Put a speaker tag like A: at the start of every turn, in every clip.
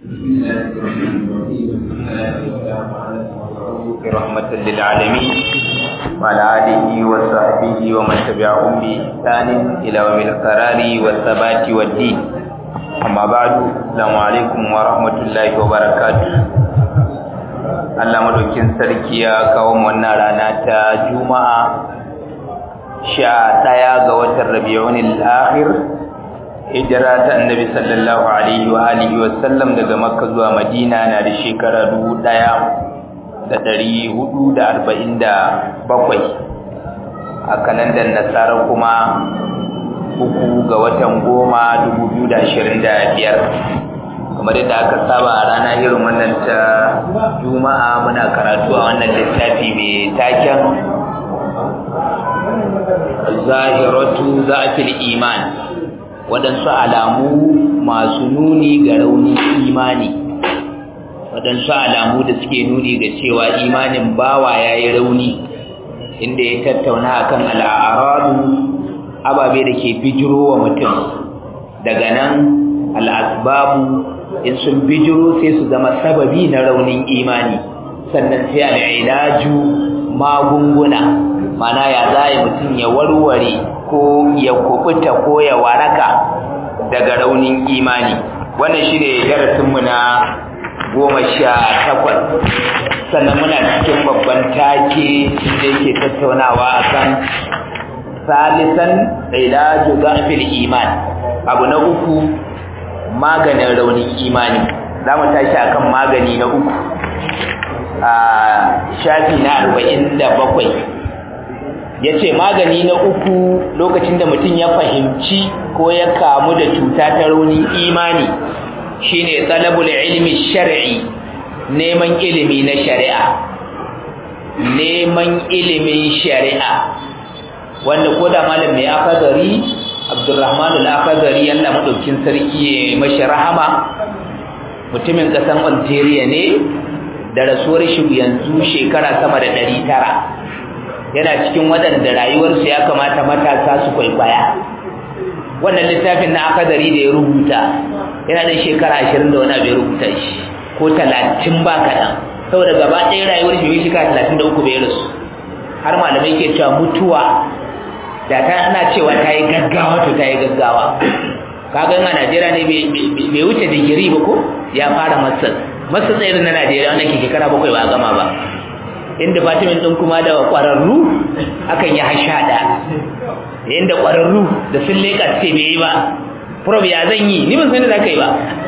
A: رحمة للعالمين وعلى آله وصحبه ومن تبعهم بإحسان إلى يوم القرار والثبات والدين أما بعد السلام عليكم ورحمة الله وبركاته Allah madaukin sarki ya kawo wannan rana ta Juma'a sha ɗaya ga watan Rabiul Akhir hijira ta Annabi sallallahu alaihi wa alihi wa sallam daga Makka zuwa Madina na da shekara dubu ɗaya da ɗari hudu da arba'in da bakwai a kalandar Nasara kuma uku ga watan goma dubu biyu da ashirin da biyar kamar yadda aka saba a rana irin wannan ta juma'a muna karatu a wannan littafi mai taken zahiratu za'fil iman waɗansu alamu masu nuni ga raunin imani waɗansu alamu da suke nuni ga cewa imanin bawa ya yi rauni inda ya tattauna akan al'aradu ababe da ke bijiro wa mutum daga nan al'asbabu in sun bijiro sai su zama sababi na raunin imani sannan sai al'ilaju magunguna mana ya zai mutum ya warware ko ya kubuta ko ya waraka daga raunin imani wannan shi ne darasinmu na goma sha takwas sannan muna cikin babban take da yake tattaunawa akan salisan ilaju zafil iman abu na uku maganin raunin imani za mu tashi akan magani na uku a shafi na arba'in da bakwai ya ce magani na uku lokacin da mutum ya fahimci ko ya kamu da cuta ta raunin imani shine talabul ilmi shar'i neman ilimi na shari'a neman ilimin shari'a wanda ko da malam mai akadari Abdurrahman al-Akhdari Allah madaukin sarki ya mashi rahama mutumin kasan Algeria ne da rasuwar shi yanzu shekara sama da 900 yana cikin waɗanda rayuwarsu ya kamata matasa su kwaikwaya wannan littafin na Akhdari da ya rubuta yana da shekara 20 da wani abu ya rubuta shi ko 30 ba kaɗan saboda gaba ɗaya rayuwar shi shekara 33 bai rasu har malamai ke cewa mutuwa da ta ana cewa ta yi gaggawa to ta yi gaggawa kagan a najeriya ne bai wuce digiri ba ko ya fara masar masar tsaye na najeriya wanda ke shekara bakwai ba a gama ba inda fatimin ɗin kuma da ƙwararru akan yi hasha da inda ƙwararru da sun leƙa ce bai yi ba prob ya zan yi ni ban sani za ka yi ba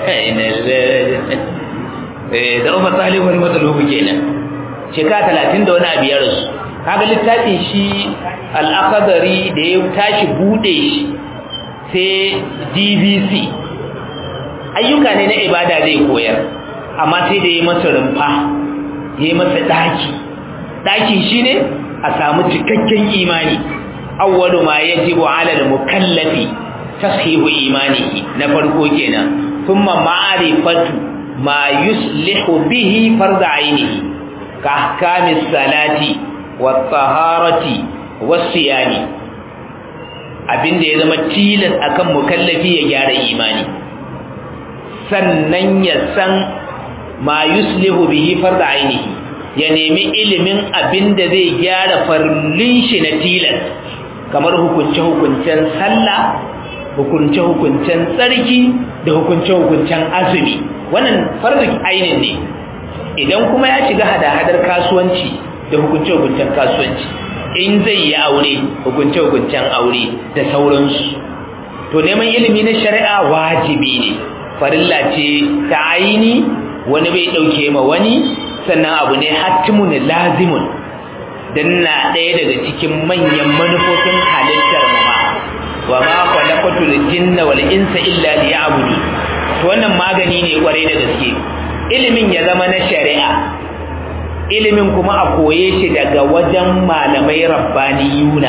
A: da umar tsali wani matsalobu kenan shekara talatin da wani abu ya rasu kaga littafin shi al'akadari da ya tashi bude shi sai dvc ayyuka ne na ibada zai koyar amma sai da ya masa rumfa ya masa daki dakin shi ne a samu cikakken imani awwalu ma yajibu ala al-mukallafi tashihu imanihi na farko kenan thumma ma'rifatu ma yuslihu bihi farda ainihi ka ahkamis salati wattaharati wasiyani abinda ya zama tilas akan mukallafi ya gyara imani sannan ya san ma yuslihu bihi farda ainihi ya nemi ilimin abinda zai gyara farlin shi na tilas kamar hukunce-hukuncen sallah hukunce-hukuncen tsarki da hukunce-hukuncen azumi wannan farda ainin ne idan kuma ya shiga hada-hadar kasuwanci da hukunce-hukuncen kasuwanci in zai yi aure hukunce-hukuncen aure da sauransu to neman ilimi na shari'a wajibi ne farilla ce ta aini wani bai ɗauke ma wani sannan abu ne hatimun lazimun don na ɗaya daga cikin manyan manufofin halittar mama wa ma kwalakwatul jinna wal insa illa liya'budu to wannan magani ne kwarai da gaske ilimin ya zama na shari'a ilimin kuma a koye shi daga wajen malamai rabbaniyuna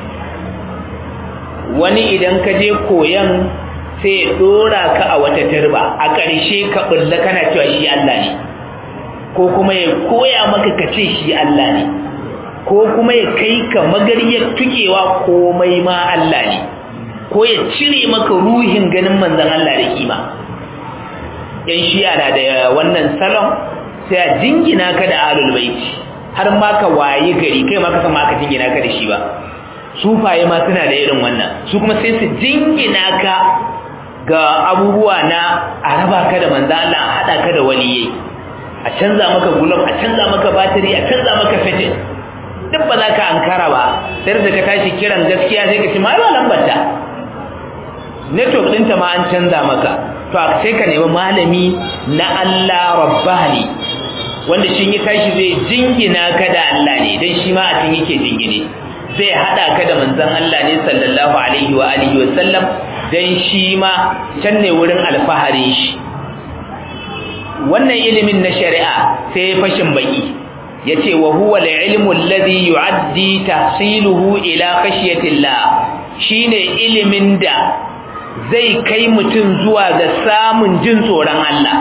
A: wani idan ka je koyan sai ya dora ka a wata turba a ƙarshe ka bulla kana cewa shi Allah ne ko kuma ya koya maka ka ce shi Allah ne ko kuma ya kai ka magariyar tukewa komai ma Allah ne ko ya cire maka ruhin ganin manzon Allah da kima yan shi'a na da wannan salon sai a jingina ka da alul baiti har ma ka wayi gari kai ma ka san ma ka jingina ka da shi ba sufaye ma suna da irin wannan su kuma sai su jingina ka ga abubuwa na a raba ka da manzo Allah a hada ka da waliyai a canza maka gulab a canza maka batiri a canza maka fitin duk ba za ka ankara ba sai da ka tashi kiran gaskiya sai ka ce ma ba lambarta network ɗinta ma an canza maka to sai ka nemi malami na Allah rabbani wanda shi ya tashi zai jingina ka da Allah ne dan shi ma a cikin yake jingine zai hada ka da manzon Allah ne sallallahu alaihi wa alihi wa sallam dan shi ma can ne wurin alfaharin shi wannan ilimin na shari'a sai fashin baki yace wa huwa al-ilmu alladhi yu'addi tahsiluhu ila khashyatillah shine ilimin da zai kai mutum zuwa ga samun jin tsoron Allah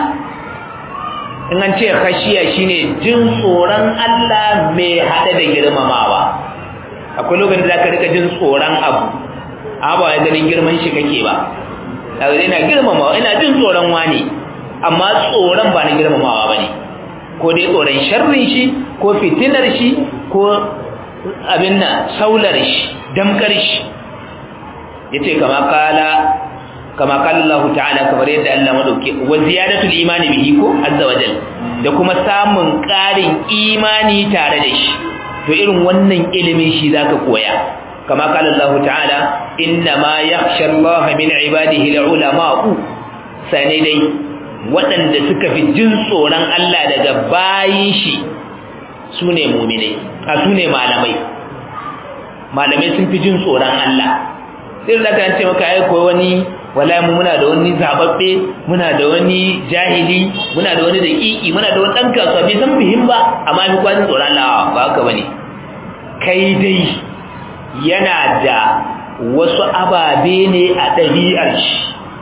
A: in an ce khashiya shine jin tsoron Allah mai hada da girmamawa akwai lokacin da zaka rika jin tsoron abu amma ba wai ganin girman shi kake ba kaga ina girmamawa ina jin tsoron wani amma tsoron ba na girmamawa bane ko dai tsoron sharrin shi ko fitinar shi ko abin nan saular shi damkar shi yace kama kala kama kala Allah ta'ala kamar yadda Allah madauke wa ziyadatul imani bihi ko azza wajal da kuma samun ƙarin imani tare da shi to irin wannan ilimin shi zaka koya kama kala Allah ta'ala inna ma yakhsha Allah min ibadihi al-ulama'u sane dai waɗanda suka fi jin tsoron Allah daga bayin shi sune mu'minai a sune malamai malamai sun fi jin tsoron Allah sai da ka ce maka ai ko wani wallahi mu muna da wani zababbe muna da wani jahili muna da wani daƙiƙi muna da wani dan kasuwa bai san muhim ba amma fi kwazin tsoron Allah ba haka bane kai dai yana da wasu ababe ne a ɗabi'ar shi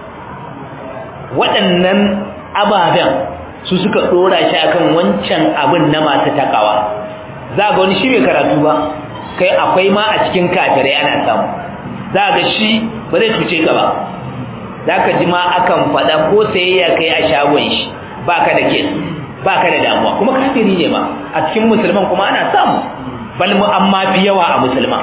A: waɗannan ababen su suka ɗora shi akan wancan abin na masu takawa za ga wani shi bai karatu ba kai akwai ma a cikin kafirai ana samu za ga shi ba zai cuce ka ba za ka ji ma akan faɗa ko sayayya kai a shagon shi ba ka da kes ba ka da damuwa kuma kafiri ne ma a cikin musulman kuma ana samu bal mu amma fi yawa a musulman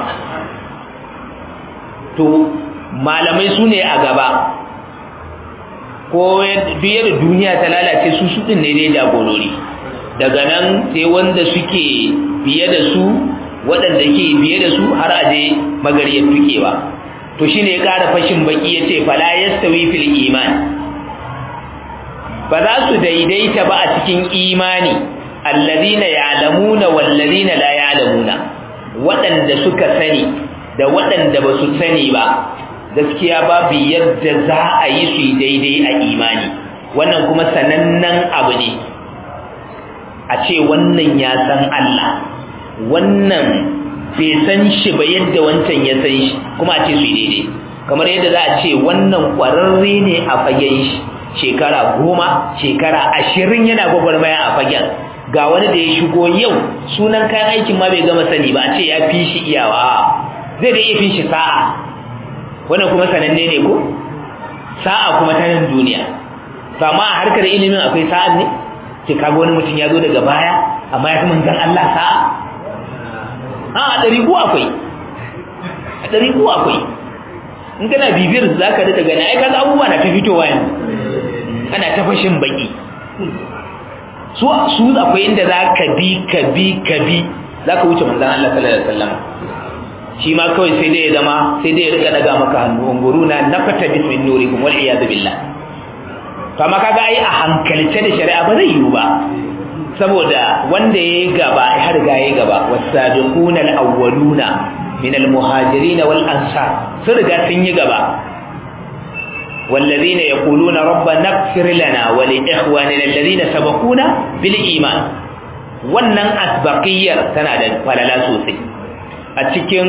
A: to malamai su ne a gaba ko biye da duniya ta lalace su su ɗin ne dai jagorori daga nan sai wanda suke biye da su waɗanda ke biye da su har aje magariyar tukewa to shine ya ƙara fashin baki yace fala yastawi fil iman ba za su daidaita ba a cikin imani alladhina ya'lamuna wal ladina la ya'lamuna waɗanda suka sani da waɗanda ba su sani ba gaskiya babu yadda za a yi su daidai a imani wannan kuma sanannen abu ne a ce wannan ya san Allah wannan bai san shi ba yadda wancan ya san shi kuma a ce su daidai kamar yadda za a ce wannan ƙwararre ne a fagen shi shekara goma shekara ashirin yana gwagwarmaya a fagen ga wani da ya shigo yau sunan kayan aikin ma bai gama sani ba a ce ya fi shi iyawa zai da iya fi shi sa'a wannan kuma sananne ne ko sa'a kuma ta nan duniya to amma a harkar ilimin akwai sa'an ne ce kaga wani mutum ya zo daga baya amma ya fi manzan Allah sa'a a ɗari ko akwai a ɗari ko akwai in kana bibiyar za ka daga gani ai kaga abubuwa na ta fitowa yanzu ana ta fashin baki su su akwai inda za ka bi ka bi ka bi za ka wuce manzan Allah sallallahu alaihi wasallam shi ma kawai sai dai ya zama sai dai ya rika daga maka hannu unguruna nafata bismin nurikum wal iyad billah to amma kaga ai a hankalce da shari'a ba zai yiwu ba saboda wanda yayi gaba ya riga yayi gaba wasabiquna alawwaluna min almuhajirin wal ansar sun riga sun yi gaba والذين يقولون ربنا اغفر لنا ولإخواننا الذين سبقونا بالإيمان wannan asbaqiyar tana da falala sosai a cikin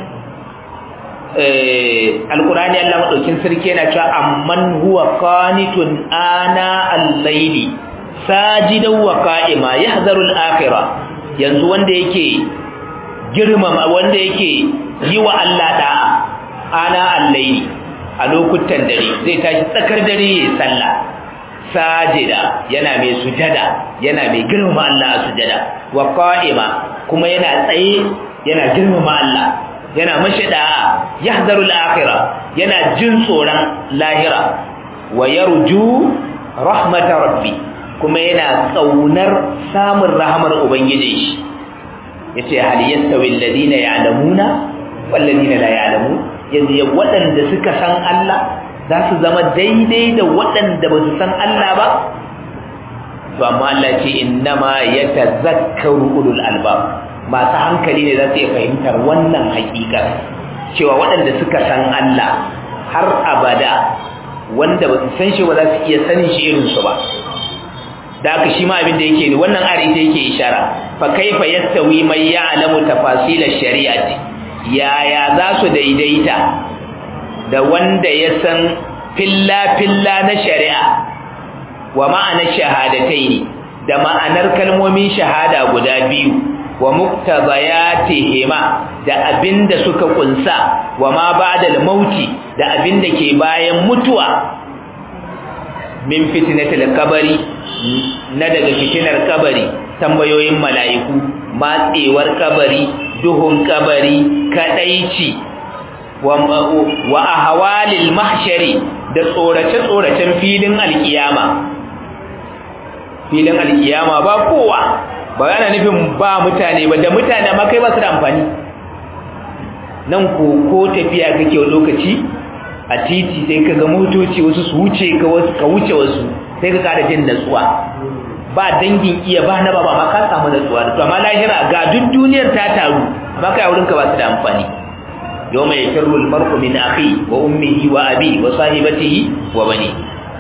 A: alkurani Allah madaukin sarki yana cewa amman huwa qanitun ana al-layli sajidan wa qa'ima yahzaru al-akhirah yanzu wanda yake girmama wanda yake yi wa Allah da'a ana al-layli a lokutan dare zai tashi tsakar dare ya sallah sajida yana mai sujada yana mai girmama Allah a sujada wa qa'ima kuma yana tsaye yana girmama Allah yana mashida yahzaru al-akhirah yana jin tsoron lahira wa yarju rahmatar rabbi kuma yana tsaunar samun rahamar ubangiji shi yace hal yastawi alladhina ya'lamuna wal ladina la ya'lamun yanzu waɗanda suka san Allah za su zama daidai da waɗanda ba su san Allah ba to amma Allah ce innama yatazakkaru ulul albab masu hankali ne za su iya fahimtar wannan hakikar cewa waɗanda suka san Allah har abada wanda ba su san shi ba za su iya sanin shi irin su ba da haka shi ma abin da yake ne wannan ari ta yake ishara fa kaifa yastawi man ya'lamu tafasil ash-shari'ati yaya za su daidaita da wanda ya san filla filla na shari'a wa ma'anar shahadataini da ma'anar kalmomin shahada guda biyu wa muktazayatihima da abinda suka kunsa wa ma ba'da al-mauti da abinda ke bayan mutuwa min fitnatil kabari na daga fitinar kabari tambayoyin mala'iku matsewar kabari duhun kabari kadaici wa wa ahwalil mahshari da tsorace tsoracen filin alkiyama filin alkiyama ba kowa ba yana nufin ba mutane ba da mutane ma kai ba su da amfani nan ko ko tafiya kake lokaci a titi sai ka ga motoci wasu su wuce ka wasu ka wuce wasu sai ka kada jin natsuwa ba dangin iya ba na baba ma ka samu natsuwa to amma lahira ga duk duniyar ta taru amma kai wurin ka ba su da amfani yawma yakru al-mar'u min akhi wa ummihi wa abi wa sahibatihi wa bani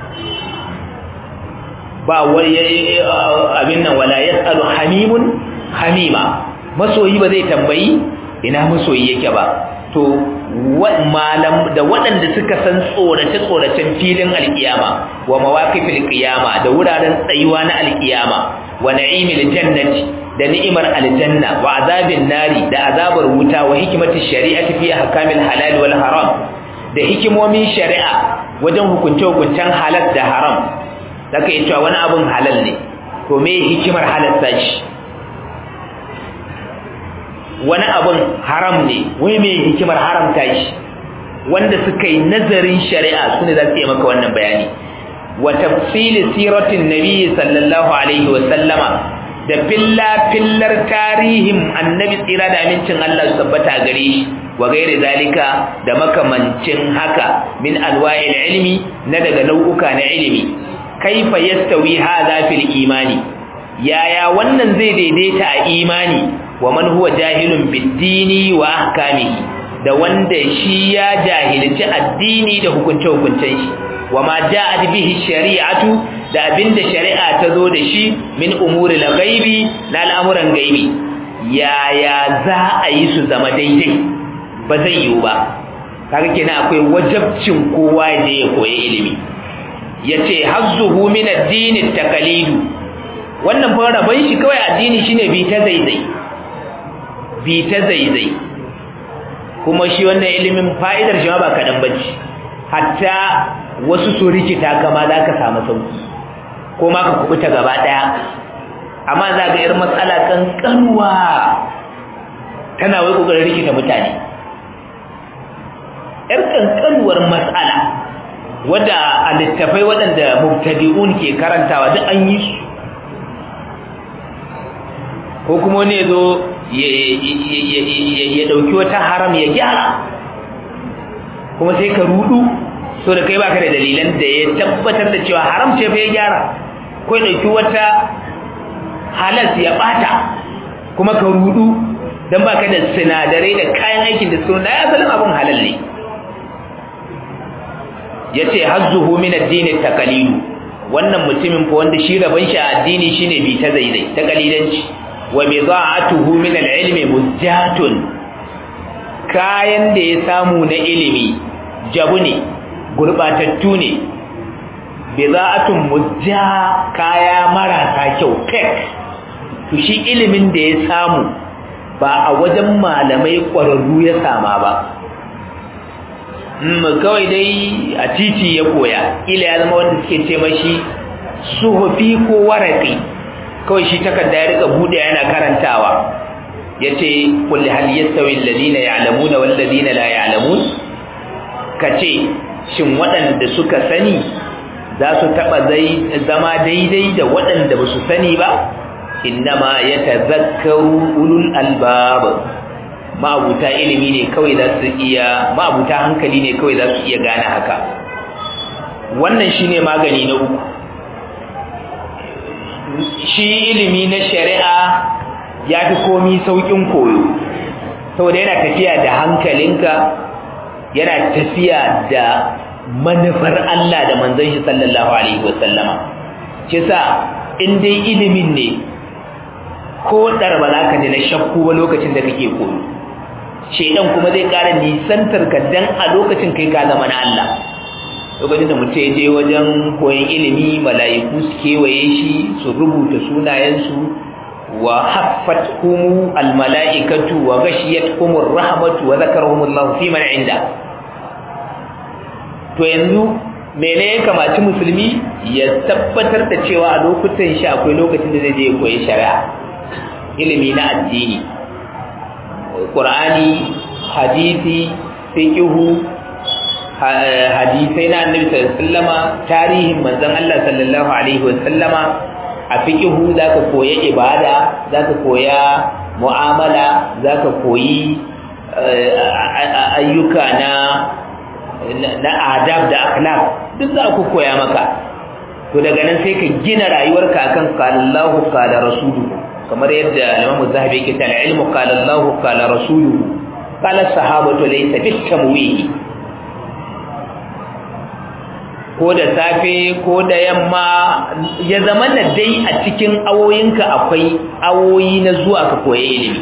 A: ba wani abin nan wala yasalu hamimun hamima masoyi ba zai tambayi ina masoyi yake ba to malam da waɗanda suka san tsorace-tsoracen filin alkiyama wa mawaqifil qiyama da wuraren tsayuwa na alkiyama wa na'imil jannati da ni'imar aljanna wa azabin nari da azabar wuta wa hikimatish shari'ati fi ahkamil halal wal haram da hikimomin shari'a wajen hukunce-hukuncen halal da haram zaka yi cewa wani abun halal ne to me hikimar halalta shi wani abun haram ne wai me hikimar haramta shi wanda suka yi nazarin shari'a su ne za su yi maka wannan bayani wa tafsili siratin nabi sallallahu alaihi wa sallama da filla fillar tarihin annabi tsira da amincin Allah su tabbata gare shi wa gairi zalika da makamancin haka min alwa'il ilmi na daga nau'uka na ilimi kaifa yastawi hadha fil imani yaya wannan zai daidaita a imani wa man huwa jahilun bid-dini wa ahkamihi da wanda shi ya jahilci addini da hukunce-hukuncen shi wa ma ja'at bihi shari'atu da abinda shari'a ta zo da shi min umuri al-ghaibi na al'amuran gaibi yaya za a yi su zama daidai ba zai yiwu ba kaga kenan akwai wajabcin kowa da ya koyi ilimi yace hazzuhu min ad-din at-taqlidu wannan fa rabon shi kawai addini shine bi ta zaizai bi ta zaizai kuma shi wannan ilimin fa'idar shi ma ba kadan bace hatta wasu su rikita kama za ka samu sauki ko ma ka kubuta gaba daya amma za ga irin matsala kankanuwa tana wai kokarin rikita mutane yar kankanuwar matsala wadda a littafai waɗanda mubtadi'un ke karantawa duk an yi su ko kuma ne zo ya ɗauki wata haram ya gyara kuma sai ka rudu so da kai baka da dalilan da ya tabbatar da cewa haram ce fa ya gyara ko ya ɗauki wata halas ya ɓata kuma ka rudu don baka da sinadarai da kayan aikin da suna da ya asalin abin halal ne ya ce hazzuhu min addini takalidu wannan mutumin fa wanda shi rabon shi a addini shine bi ta zaizai ta kalidanci wa bida'atuhu min al-ilmi mujjatun kayan da ya samu na ilimi jabu ne gurbatattu ne bida'atun mujja kaya marasa kyau fake to shi ilimin da ya samu ba a wajen malamai ƙwararru ya sama ba kawai dai a titi ya koya ila ya zama wanda suke ce mashi suhufi ko waraqi kawai shi takarda ya rika bude yana karantawa yace kul hal yastawi alladhina ya'lamuna wal ladina la ya'lamun kace shin waɗanda suka sani za su taba zama daidai da waɗanda ba su sani ba innama yatazakkaru ulul albab ma'abuta ilimi ne kawai za su iya ma'abuta hankali ne kawai za su iya gane haka wannan shine magani na uku shi ilimi na shari'a ya fi komi saukin koyo saboda yana tafiya da hankalinka yana tafiya da manufar Allah da manzon shi sallallahu alaihi wasallama kisa in dai ilimin ne ko dar ba za ka ji na shakku ba lokacin da kake koyo shedan kuma zai ƙara nisantar ka dan a lokacin kai ka zama na Allah lokacin da mutum ya je wajen koyon ilimi mala'iku su kewaye shi su rubuta sunayensu wa haffat humu almala'ikatu wa gashiyat humur rahmatu wa zakarhumullahu fi man inda to yanzu mene ya kamaci musulmi ya tabbatar da cewa a lokutan shi akwai lokacin da zai je koyi shari'a ilimi na addini qur'ani hadisi fiqhu hadisai na annabi sallallahu alaihi wasallama tarihin manzon Allah sallallahu alaihi wasallama a fiqhu zaka koya ibada zaka koya mu'amala zaka koyi ayyuka na na adab da akhlaq duk za ku koya maka to daga nan sai ka gina rayuwarka akan qala Allahu qala rasuluhu kamar yadda Imam Zahabi yake cewa ilmu qala Allahu qala rasuluhu qala sahabatu laysa bitamwihi ko da safe ko da yamma ya zama na dai a cikin awoyinka akwai awoyi na zuwa ka koya ilimi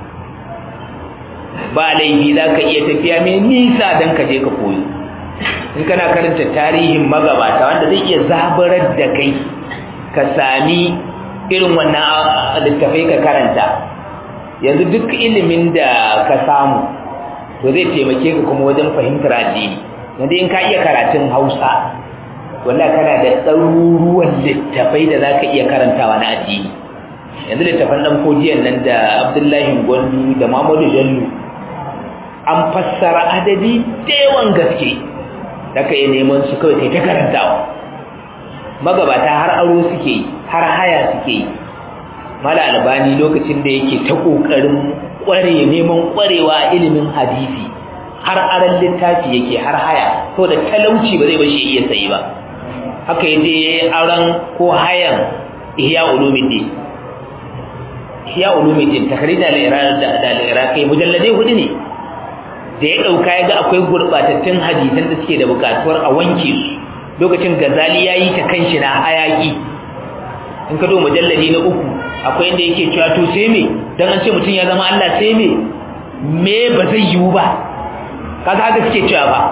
A: ba laifi za ka iya tafiya mai nisa don ka je ka koyo in kana karanta tarihin magabata wanda zai iya zabarar da kai ka sami irin wannan littafai ka karanta yanzu duk ilimin da ka samu to zai taimake ka kuma wajen fahimtar addini yanzu in ka iya karatun hausa wanda kana da ɗaruruwan littafai da za ka iya karantawa na addini yanzu littafan ɗan kodiyan nan da abdullahi gwandu da mamadu jallu an fassara adadi da yawan gaske da ka yi neman su kawai kai ta karantawa magabata har aro suke yi har haya suke yi mala albani lokacin da yake ta ƙoƙarin ƙware neman ƙwarewa a ilimin hadisi har aran littafi yake har haya to da talauci ba zai bashi iya sayi ba haka yaje aran ko hayan ihya ulumuddin ihya ulumuddin takrida al-irada da al-iraqi mujallade hudu ne da ya dauka yaga akwai gurbatattun hadisan da suke da bukatuwar a wanke su lokacin gazali yayi ta kanshi na hayaki in ka do mujalladi na uku akwai inda yake cewa to sai me dan an ce mutun ya zama Allah sai me me ba zai yiwu ba kaga haka suke cewa ba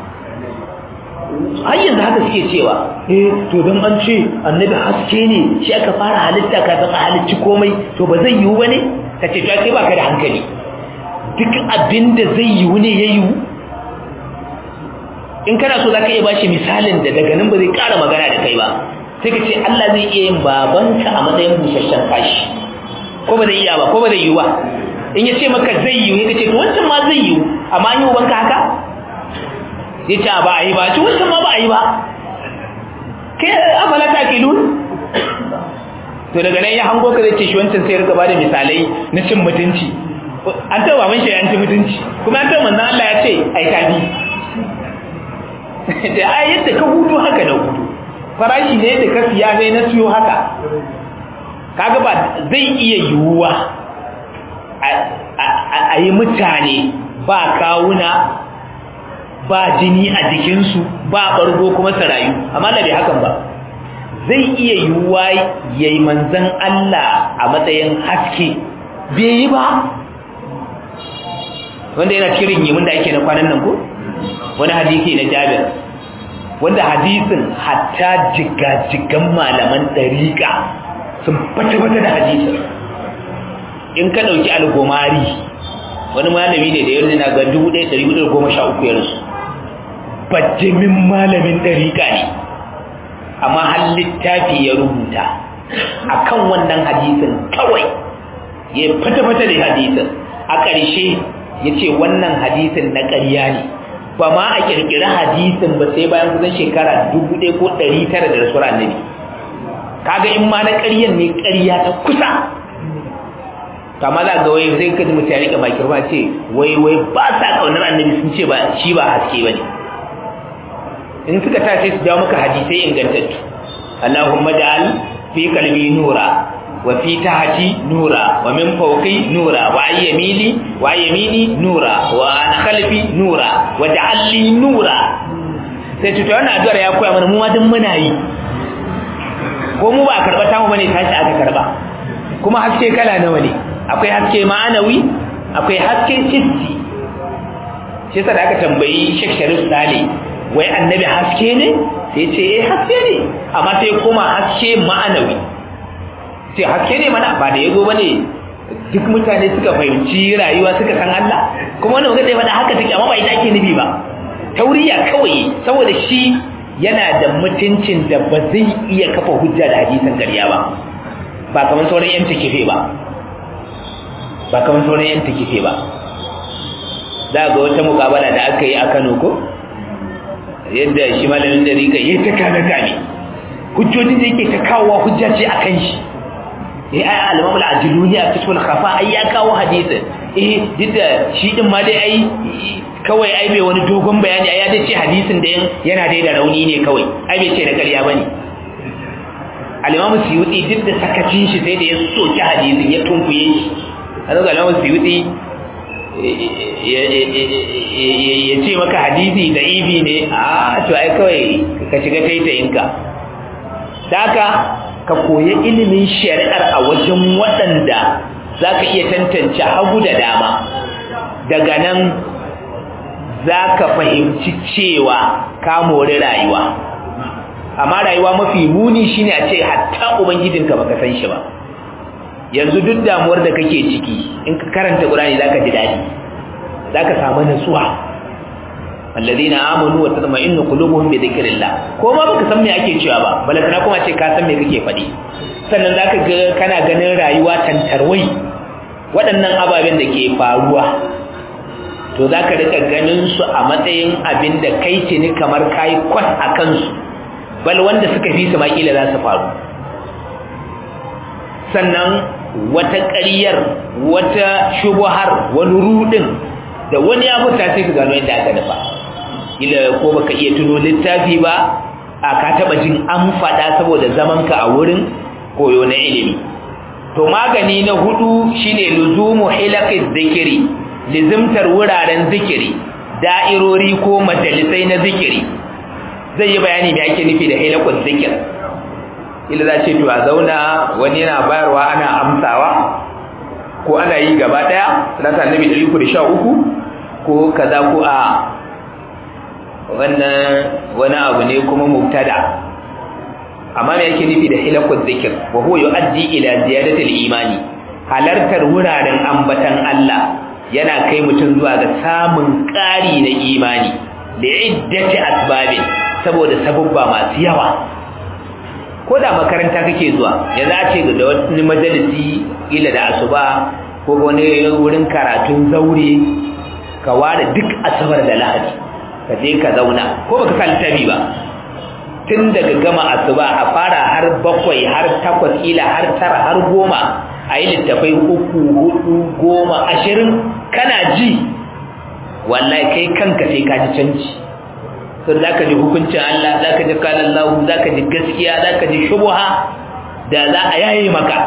A: har yanzu haka suke cewa eh to dan an ce annabi haske ne shi aka fara halitta kafin a halicci komai to ba zai yiwu bane kace to kai baka da hankali duk abinda zai yiwu ne ya yiwu in kana so zaka iya bashi misalin da daga nan ba zai ƙara magana da kai ba sai ka ce Allah zai iya yin babanka a matsayin busasshen kashi ko ba zai iya ba ko ba zai yiwu ba in ya ce maka zai yiwu ya ce to wancan ma zai yiwu amma an yi ubanka haka ya ce ba a yi ba ci wancan ma ba a yi ba kai afala ta kilun to daga nan ya hango ka zai ce shi wancan sai rika bada misalai na cin mutunci an taɓa baban shi an ci mutunci kuma an taɓa manzan Allah ya ce ai ka bi da ai yadda ka hudu haka da hudu farashi ne da ka siya sai na siyo haka kaga ba zai iya yiwuwa a yi mutane ba kawuna ba jini a jikinsu ba ɓargo kuma sarayu amma da bai hakan ba zai iya yiwuwa ya yi manzan Allah a matsayin haske bai yi ba wanda yana cikin yimin da ake na kwanan nan ko wani hadisi na jabir wanda hadisin hatta jigajigan malaman ɗariƙa sun fata-fata da hadisin in ka ɗauki algomari wani malami ne da yanzu na ga 1413 ya rasu bajjimin malamin ɗariƙa ne amma har littafi ya rubuta akan wannan hadisin kawai ya fata-fata da hadisin a ƙarshe ya ce wannan hadisin na ƙarya ne ba ma a ƙirƙiri hadisin ba sai bayan kusan shekara dubu ɗaya ko ɗari tara da rasuwar annabi kaga in ma na ƙaryan ne ƙarya ta kusa kama za ga wai zai kaji mutum ya rika bakin ba ce wai wai ba sa kaunar annabi sun ce ba shi ba haske ba ne in suka ta sai su jawo maka hadisai ingantattu Allahumma ja'al fi qalbi nura wa fi tahti nura wa min fawqi nura wa ayyamini wa ayyamini nura wa an khalfi nura wa ja'al li nura sai tuta wannan addu'ar ya koya mana mu ma duk muna yi ko mu ba karba ta mu bane tashi aka karba kuma haske kala nawa ne akwai haske ma'anawi akwai haske hissi shi yasa da aka tambayi Sheikh Sharif Sale wai annabi haske ne sai ce eh haske ne amma sai kuma haske ma'anawi sai haske ne mana ba da yago bane duk mutane suka fahimci rayuwa suka san Allah kuma wannan magana da haka take amma ba ita ake nufi ba tauriya kawai saboda shi yana da mutuncin da ba zai iya kafa hujja da hadisan ƙarya ba ba kamar sauran yan takife ba ba kamar sauran yan takife ba za ga wata mukabala da aka yi a Kano ko yadda shi malamin da rika yi ta kame kame hujjojin da yake ta kawo hujja ce akan shi eh ai al-imam al-ajluni a cikin khafa ai ya kawo hadisin eh duk da shi din ma dai ai kawai ai bai wani dogon bayani ai ya dace hadisin da yana dai da rauni ne kawai ai bai ce da ƙarya bane al-imam suyuti duk da sakacin shi sai da ya soki hadisin ya tunkuye shi a ga al-imam suyuti ya ce maka hadisi da ibi ne a to ai kawai ka shiga taitayinka daga ka koyi ilimin shari'ar a wajen waɗanda za ka iya tantance hagu da dama daga nan za ka fahimci cewa ka mori rayuwa amma rayuwa mafi muni shine a ce hatta ubangijinka baka san shi ba yanzu duk damuwar da kake ciki in ka karanta Qur'ani zaka ji dadi zaka samu nutsuwa alladheena amanu wa tatma'innu qulubuhum bi dhikrillah ko ma baka san me ake cewa ba balantana kuma ce ka san me kake faɗi sannan zaka ga kana ganin rayuwa tantarwai waɗannan ababen da ke faruwa to zaka rika ganin su a matsayin abin da kai ce ni kamar kai kwas a kansu bal wanda suka fi su makila za su faru sannan wata ƙaryar wata shubuhar wani rudin da wani ya mutu sai ka gano yadda aka nufa ila ko baka iya tuno littafi ba a ka taba jin an faɗa saboda zaman ka a wurin koyo na ilimi to magani na hudu shine luzumu hilaqiz zikiri lizimtar wuraren zikiri da'irori ko majalisai na zikiri zai yi bayani me ake nufi da hilaquz zikir ila za ce to a zauna wani yana bayarwa ana amsawa ko ana yi gaba daya rasa annabi 313 ko kaza ko a wannan wani abu ne kuma mubtada amma me yake nufi da hilakul zikir wa huwa yuaddi ila ziyadati al-imani halartar wuraren ambatan Allah yana kai mutum zuwa ga samun ƙari na imani da iddati asbabin saboda sabubba masu yawa ko da makaranta kake zuwa yanzu a ce da wani majalisi ila da asuba ko wani wurin karatun zaure ka ware duk asabar da lahadi ka je ka zauna ko baka sa littafi ba tun daga gama asuba a fara har bakwai har takwas ila har tara har goma a yi littafai uku hudu goma ashirin kana ji wallahi kai kanka sai ka ji canji sun za ka ji hukuncin Allah za ka ji kanan lahu za ka ji gaskiya za ka ji shubuha da za a yaye maka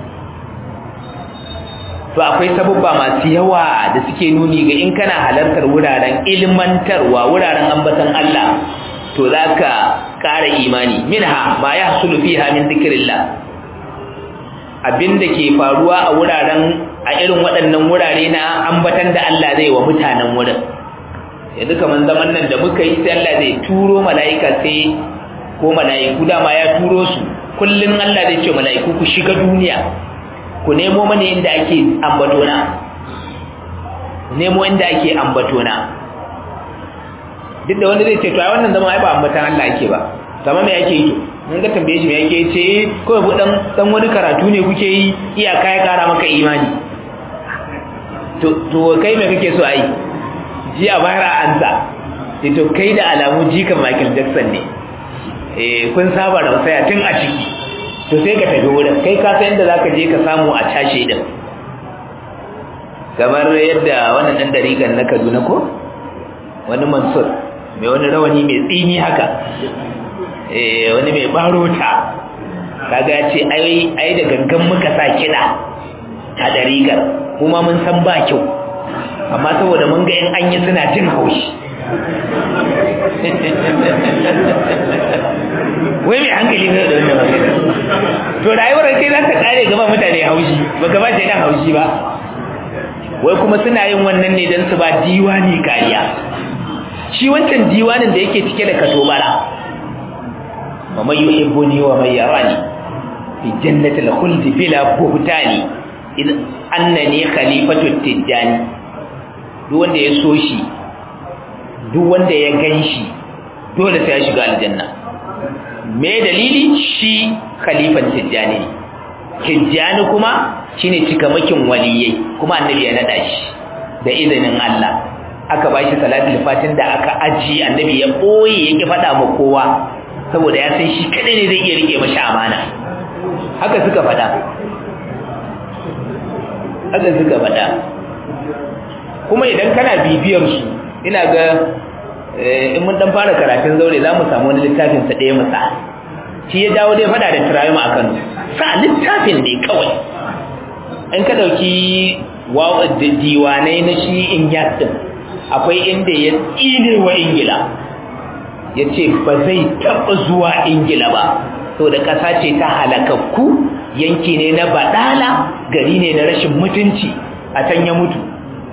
A: to akwai sabubba masu yawa da suke nuni ga in kana halartar wuraren ilmantarwa wuraren ambatan Allah to za ka ƙara imani minha ma ya hasulu fiha min zikirillah abinda ke faruwa a wuraren a irin waɗannan wurare na ambatan da Allah zai wa mutanen wurin yanzu kaman zaman nan da muka yi sai Allah zai turo mala'ika sai ko mala'iku dama ya turo su kullun Allah zai ce mala'iku ku shiga duniya ku nemo mana inda ake ambatona nemo inda ake ambatona duk da wanda zai ce to ai wannan zaman ai ba ambatan Allah ake ba kamar me ake yi to mun ga tambaye shi me yake ce kawai bu dan dan wani karatu ne kuke yi iyaka ya kara maka imani to to kai me kake so ai ji a bayar a ansa sai to kai da alamu jikan Michael Jackson ne eh kun saba da wasaya tun a ciki to sai ka tafi wurin kai ka san inda zaka je ka samu a cashe din kamar yadda wannan dan dariƙan na Kaduna ko wani Mansur mai wani rawani mai tsini haka eh wani mai barota kaga ya ce ai ai da gangan muka sa kida a dariƙar kuma mun san ba kyau amma saboda mun ga in an yi suna jin haushi wai mai hankali ne da wannan magana to rayuwar kai za ta kare gaba mutane haushi ba gaba ce dan haushi ba wai kuma suna yin wannan ne don su ba diwani kariya shi wancan diwanin da yake cike da katobara wa mai yuhibbuni wa mai yarani fi jannatil khuld bila buhtani idan annani khalifatu tijani duk wanda ya so shi duk wanda ya ganshi dole sai ya shiga aljanna me dalili shi khalifan tijani ne tijani kuma shine cikamakin waliyai kuma annabi ya nada shi da izinin Allah aka bashi salatul fatin da aka aji annabi ya boye yake fada ma kowa saboda ya san shi kadai ne zai iya rike mashi amana haka suka fada haka suka fada kuma idan kana bibiyar su ina ga in mun dan fara karatun zaure za mu samu wani littafin sa ɗaya musa shi ya dawo dai fada da turayi a Kano sa littafin ne kawai in ka dauki diwanai na shi in yasin akwai inda ya tsine wa ingila ya ce ba zai taɓa zuwa ingila ba so da ƙasa ce ta halakakku yanki ne na baɗala gari ne na rashin mutunci a can ya mutu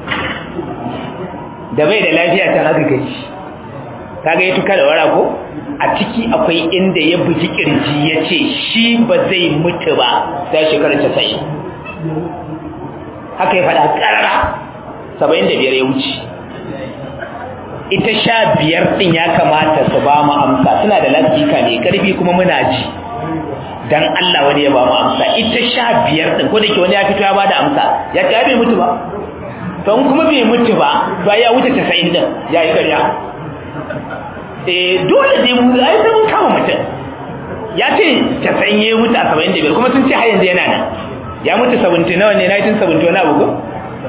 A: da bai da lafiya ta haka gaji kaga ya tuka da wara ko a ciki akwai inda ya buji kirji ya ce shi ba zai mutu ba ta shekarar casa'in haka ya faɗa ƙarara saba'in da biyar ya wuce ita sha biyar ɗin ya kamata su ba mu amsa suna da lafika mai ƙarfi kuma muna ji dan Allah wani ya ba mu amsa ita sha biyar ɗin ko da ke wani ya fito ya ba da amsa ya ta bai mutu ba to kuma bai mutu ba to ya wuce casa'in ɗin ya yi ƙarya eh dole dai mu ai sai mun kama mutum ya ce casa'in ya mutu a saba'in da biyar kuma sun ce har yanzu yana nan ya mutu 70 nawa ne 1970 wani abu ko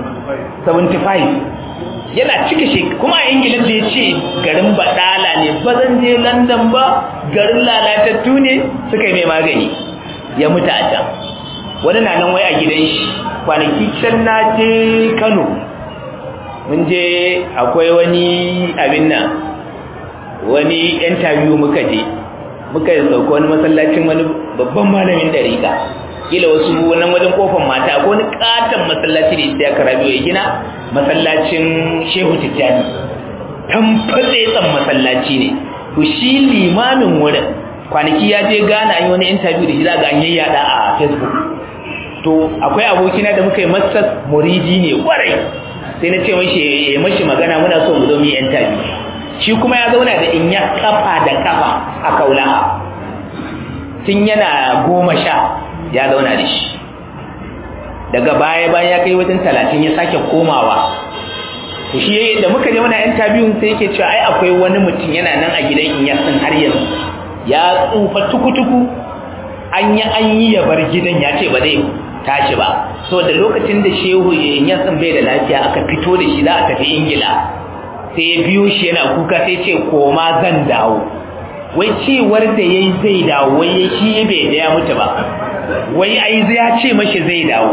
A: 75 yana cika shi kuma a ingila da ya ce garin badala ne ba zan je london ba garin lalatattu ne suka yi mai magani ya mutu a can wani na nan wai a gidan shi kwanaki can na je kano mun je akwai wani abin nan wani interview muka je muka yi sauka wani masallacin wani babban malamin dariƙa kila wasu nan wajen kofar mata akwai wani katon masallaci da isa ya karabiyo ya gina masallacin shehu tijjani tamfatse tsan masallaci ne to shi limamin wurin kwanaki ya je gana an yi wani interview da shi za ga an yayyada a facebook to akwai abokina da muka yi masas muridi ne kwarai sai na ce mashi ya mashi magana muna so mu zo mu yi interview shi kuma ya zauna da in ya kafa da kafa a kaulaha tun yana goma sha ya zauna da shi daga baya bayan ya kai wajen talatin ya sake komawa to shi da muka je muna interview sai yake cewa ai akwai wani mutum yana nan a gidan in ya san har yanzu ya tsufa tukutuku an yi an yi ya bar gidan ya ce ba zai tashi ba so da lokacin da shehu in ya san bai da lafiya aka fito da shi za a tafi ingila sai ya biyo shi yana kuka sai ce koma zan dawo wai cewar da yayi zai dawo wai shi bai da ya mutu ba wai ai ya ce mashi zai dawo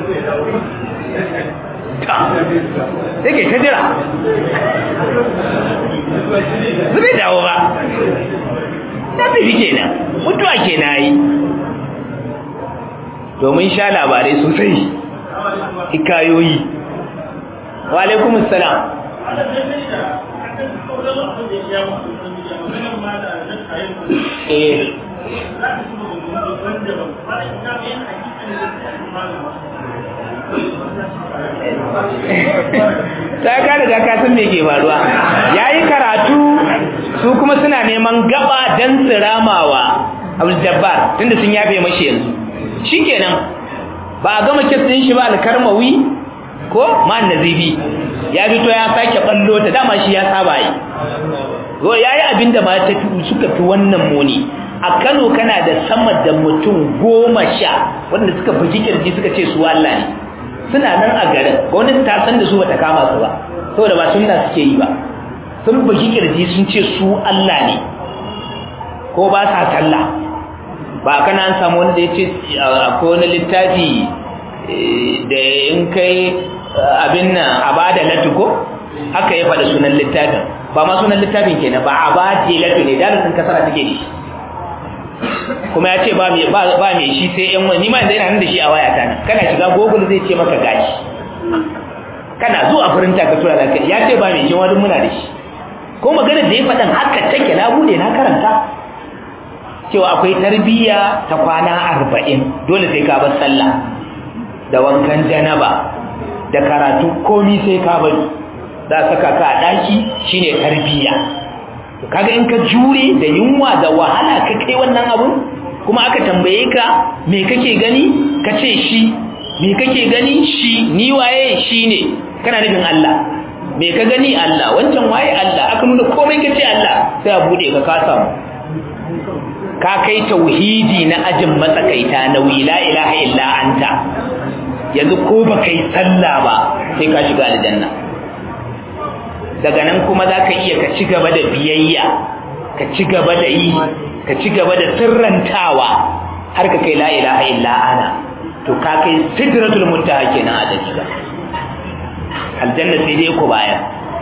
A: take ta jira zai dawo ba ta tafi kenan mutuwa kenan yi domin sha labarai sosai hikayoyi wa alaikumus salam eh ta ka riga ka san me ke faruwa yayi karatu su kuma suna neman gaba dan siramawa abdul jabbar tunda sun yafe mashi yanzu shikenan ba a gama kes din shi ba alkarmawi ko man nazifi ya fito ya sake ballo ta dama shi ya saba yi to yayi abinda ma ta suka fi wannan muni a Kano kana da sama da mutum goma sha wanda suka bugi kirji suka ce su Allah ne suna nan a garin gwamnati ta san da su bata kama su ba saboda ba sunna suke yi ba sun bugi kirji sun ce su Allah ne ko ba sa sallah ba kana an samu wanda ya ce akwai wani littafi da in kai abin nan a ba da latuko haka ya faɗa sunan littafin ba ma sunan littafin kenan ba a ba da latu ne dalilin kasara take shi kuma ya ce ba mai shi sai yan wani ma yanzu yana nan da shi a wayata nan kana shiga google zai ce maka gashi kana zuwa furinta ka tura da kai ya ce ba mai shi wani muna da shi ko magana da ya faɗan haka take na bude na karanta cewa akwai tarbiyya ta kwana arba'in dole sai ka bar sallah da wankan janaba da karatu komi sai ka bari za saka ka a ɗaki shine tarbiyya kaga in ka jure da yunwa da wahala ka kai wannan abun kuma aka tambaye ka me kake gani ka ce shi me kake gani shi ni waye shi ne kana nufin Allah me ka gani Allah wancan waye Allah aka nuna komai ka ce Allah sai a bude ka ka samu ka kai tauhidi na ajin matsakaita na la ilaha illa anta yanzu ko ba kai sallah ba sai ka shiga aljanna daga nan kuma za ka iya ka ci gaba da biyayya ka ci gaba da yi ka ci gaba da sirrantawa har ka kai la ilaha illa ana to ka kai sidratul muntaha kenan a dalila aljanna sai dai ku bayar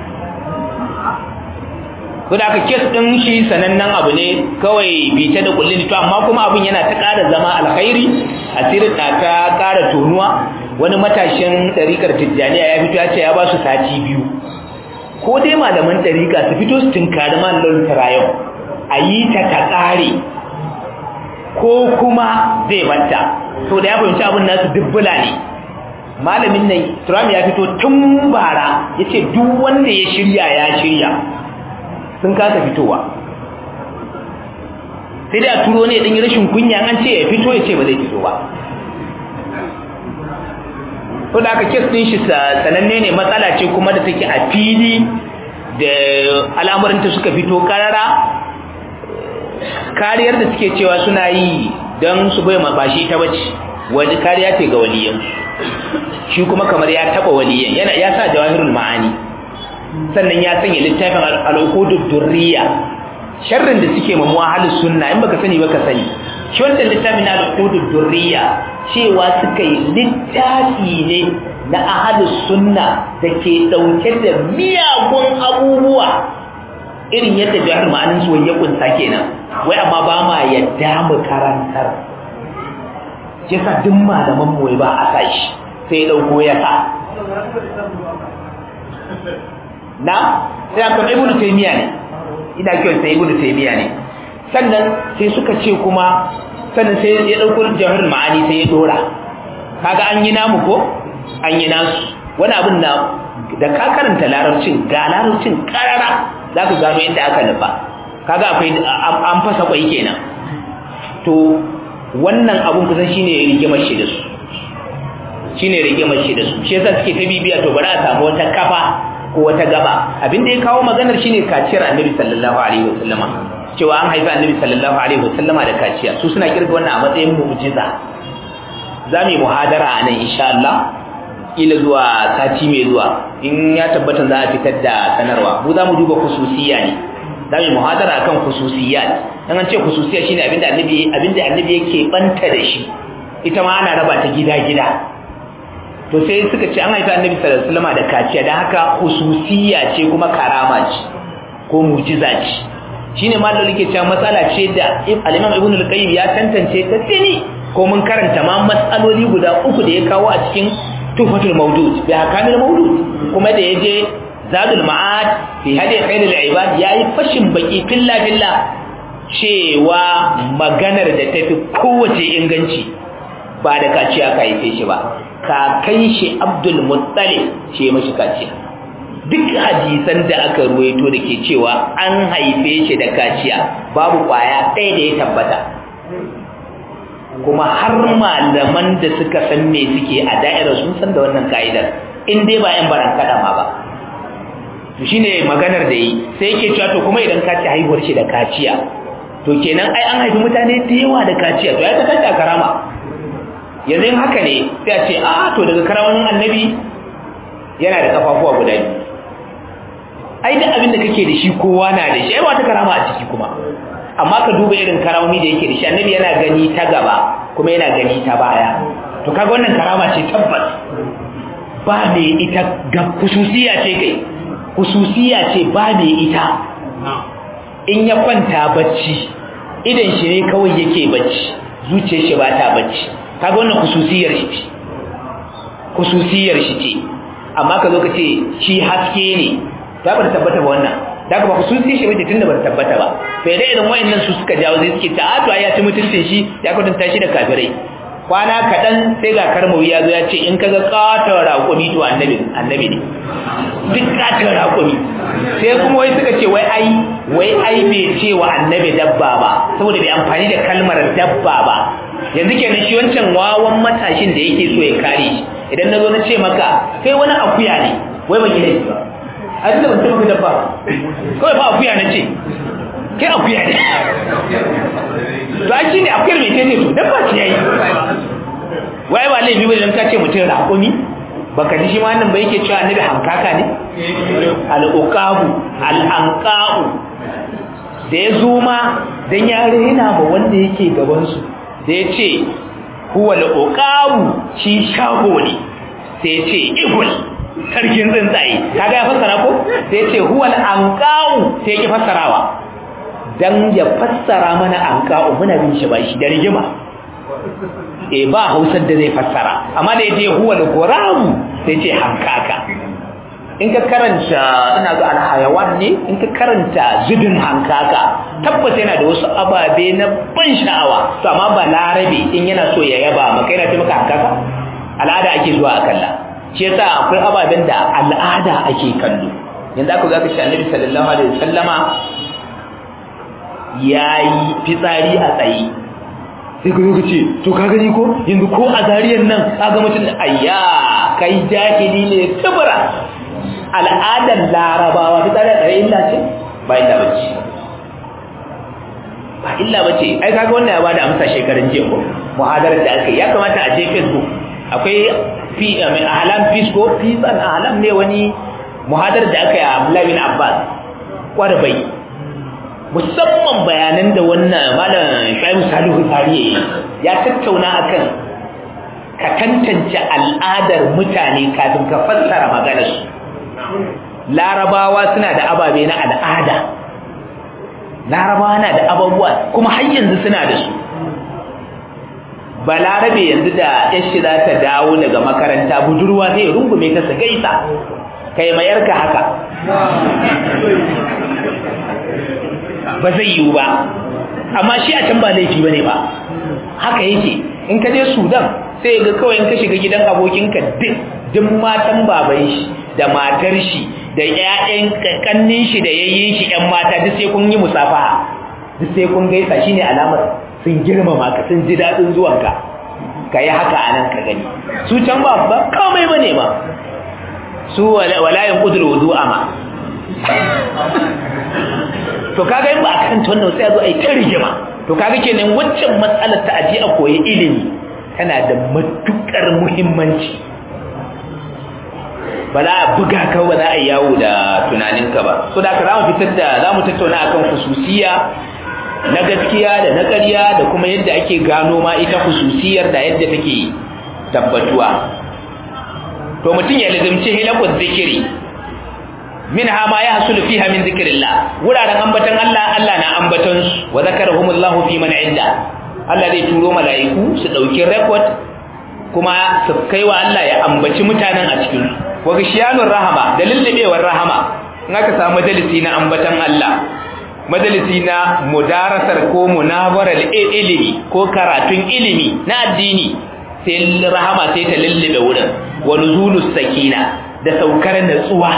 A: ko da aka kes din shi sanannen abu ne kawai bita da kullin to amma kuma abun yana ta ƙara zama alkhairi asirin ta ta ƙara tonuwa wani matashin ɗarikar tijjaniya ya fito ya ce ya ba su sati biyu ko dai malaman ɗarika su fito su tunkari malamin tarayon a yi ta ta ƙare ko kuma zai banta to da ya fahimci abin nasu dubbula ne malamin nan turam ya fito tun bara ya ce duk wanda ya shirya ya shirya sun kasa fitowa sai dai a turo ne ɗin rashin kunya an ce ya fito ya ce ba zai fito ba ko da aka kes ɗin shi sananne ne matsala ce kuma da take a fili da al'amuranta suka fito karara kariyar da suke cewa suna yi don su bai mabashi ta bace wani kariya ce ga waliyan shi kuma kamar ya taba waliyan yana ya sa jawahirul ma'ani sannan ya sanya littafin al-uqudud durriya sharrin da suke ma muahalus sunna in baka sani baka sani shi wannan littafin al-uqudud durriya cewa suka yi littafi ne na ahalus sunna da ke dauke da miyagun abubuwa irin yadda jihar ma'anin su ya kunsa kenan wai amma ba ma yadda mu karantar yasa duk malaman mu ba a sashi sai ya dauko ya sa na sai aka ibnu taymiya ne ina kiyon sai ibnu taymiya ne sannan sai suka ce kuma sannan sai ya dauko jihar ma'ani sai ya dora kaga an yi namu ko an yi nasu wani abin na da ka karanta larabcin ga larabcin karara za ka gano inda aka nufa kaga akwai an fasa kwai kenan to wannan abun kusan shine rigimar shi da su shine rigimar shi da su shi yasa suke ta bibiya to bari a samu wata kafa ko wata gaba abin da ya kawo maganar shine kaciyar annabi sallallahu alaihi wasallama cewa an haifi annabi sallallahu alaihi wasallama da kaciya su suna kirga wannan a matsayin mu'jiza za mu yi muhadara a nan insha Allah ila zuwa sati mai zuwa in ya tabbata za a fitar da sanarwa mu za mu duba khususiyya ne za mu muhadara akan khususiyat dan an ce khususiyya shine abinda annabi abinda annabi yake banta da shi ita ma ana raba ta gida gida to sai suka ce an haifa annabi sallallahu alaihi wasallam da kaciya dan haka khususiyya ce kuma karama ce ko mu'jiza ce shine mallan yake cewa matsala ce da al-Imam Ibn al-Qayyim ya tantance ta tsini ko mun karanta ma matsaloli guda uku da ya kawo a cikin tufatul mawdud bi hakamil mawdud kuma da yaje zadul ma'ad fi hadi khairul ibad yayi fashin baki filla filla cewa maganar da tafi kowace inganci ba da kaciya ka yi shi ba kakan shi Abdul Muttalib ce mashi kaciya duk hadisan da aka ruwaito da ke cewa an haife shi da kaciya babu kwaya ɗaya da ya tabbata kuma har malaman da suka san me suke a da'irar sun san da wannan ka'idar in dai ba yan baran kada ma ba to shine maganar da yi sai yake cewa to kuma idan ka ci haihuwar shi da kaciya to kenan ai an haifi mutane da yawa da kaciya to ya ta kaciya karama yanzu in haka ne sai a ce a to daga karamin annabi yana da kafafuwa guda biyu ai duk abin da kake da shi kowa na da shi ai wata karama a ciki kuma amma ka duba irin karamomi da yake da shi annabi yana gani ta gaba kuma yana gani ta baya to kaga wannan karama ce tabbas ba mai ita ga kususiya ce kai kususiya ce ba mai ita in ya kwanta bacci idan shi ne kawai yake bacci zuciyar shi ba ta bacci kaga wannan kususiyar shi ce kususiyar shi ce amma ka zo ka ce shi haske ne ta bar tabbata ba wannan da ka ba kususiyar shi bace tunda bar tabbata ba sai dai irin wayannan su suka jawo zai suke ta a to ya ci mutuncin shi ya kwatanta shi da kafirai kwana kaɗan sai ga karmawi ya zo ya ce in kaga katon raƙumi to annabi annabi ne duk katon raƙumi sai kuma wai suka ce wai ai wai ai bai ce wa annabi dabba ba saboda bai amfani da kalmar dabba ba yanzu kenan shi wancan wawan matashin da yake so ya kare shi idan na zo na ce maka kai wani akuya ne wai ban yi laifi ba a tunda ban taɓa dabba kawai ba akuya na ce kai akuya ne to an shi ne akuyar mai tete to dabba ce yayi wai ba laifi ba idan ka ce mutum raƙumi baka ji shi ma nan ba yake cewa annabi hankaka ne al-uqabu al-anqa'u da ya zo ma dan ya rena ma wanda yake gaban su da ya ce huwa al-uqabu shi shago ne sai ya ce igul sarkin tsuntsaye kaga ya fassara ko sai ya ce huwa al-anqa'u sai ya ki fassarawa dan ya fassara mana anqa'u muna bin shi ba shi da rigima e ba hausar da zai fassara amma da yace huwa al-quram sai ce hankaka in ka karanta ina ga al-hayawan ne in ka karanta zubin hankaka tabbata yana da wasu ababe na ban sha'awa to amma ba larabe in yana so ya yaba maka yana ce maka hankaka al'ada ake zuwa a kalla shi yasa akwai ababen da al'ada ake kallo yanzu aka ga ka shi annabi sallallahu alaihi wasallama yayi fitsari a tsaye sai ka zo ka ce to ka gani ko yanzu ko a zariyar nan ka ga mutum ayya kai jahili ne tubura al'adar larabawa ta tsare tsare illa ce ba illa bace ba illa bace ai kaga wannan ya bada amsa shekarun jiya ko muhadarar da aka yi ya kamata a je facebook akwai fi ahlam peace ko peace and ahlam ne wani muhadarar da aka yi a Abdullahi bin Abbas kwarbai musamman bayanan da wannan malam Shaibu Salihu Zariye ya tattauna akan ka tantance al'adar mutane kafin ka fassara maganar su Larabawa suna da ababe na al'ada Larabawa na da abubuwa kuma har yanzu suna da su Balarabe yanzu da yashi za ta dawo daga makaranta budurwa zai rungume ta su gaisa kai mayarka haka ba zai yiwu ba amma shi a can ba laifi bane ba haka yake in ka je Sudan sai ga kawai in ka shiga gidan abokinka duk duk matan baban shi da matar shi da ƴaƴan kannin shi da yayyin shi ƴan mata duk sai kun yi musafaha duk sai kun gaisa shine alamar sun girmama ka sun ji dadin zuwanka kai haka anan ka gani su can ba ba komai bane ba su wala yanqudul wudu'a ma to kaga in ba a kan wannan sai a zo a yi ta rigima to kaga kenan waccan matsalar ta aje a koyi ilimi tana da matukar muhimmanci ba za a buga ka ba za a yi yawo da tunaninka ba so da ka za mu fitar da za mu tattauna akan hususiya na gaskiya da na ƙarya da kuma yadda ake gano ma ita hususiyar da yadda take tabbatuwa to mutum ya lazimci hilakun zikiri minha ma yahsulu fiha min zikrillah wuraren ambatan Allah Allah na ambatan su wa zakarahumullahu fi man inda Allah zai turo mala'iku su dauki record kuma su kaiwa Allah ya ambaci mutanen a cikin su wa gishiyanur rahama da lullubewar rahama in aka samu majalisi na ambatan Allah majalisi na mudarasar ko munabarar ilimi ko karatun ilimi na addini sai rahama sai ta lullube wurin wa nuzulus sakina da saukar natsuwa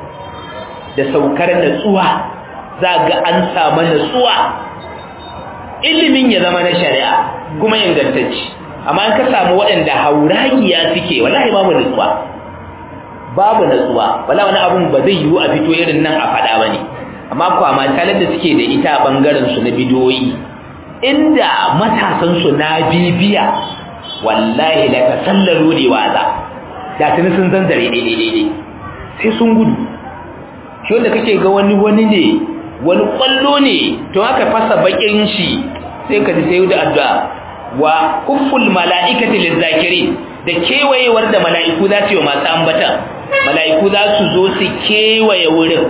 A: da saukar natsuwa za ga an samu natsuwa ilimin ya zama na shari'a kuma ingantacci amma in ka samu waɗanda hauragiya suke wallahi babu nutsuwa babu nutsuwa wala wani abun ba zai yiwu a fito irin nan a faɗa ba ne amma kwama talar da suke da ita a ɓangaren su na bidiyoyi inda matasan su na bibiya wallahi la tasallalu li waza da tuni sun zanzare daidai sai sun gudu shi wanda kake ga wani wani ne wani kwallo ne to aka fasa bakin shi sai ka ji sai da addu'a wa kufful mala'ikati lizakirin da kewayewar da mala'iku za su yi masu ambata mala'iku za su zo su kewaye wurin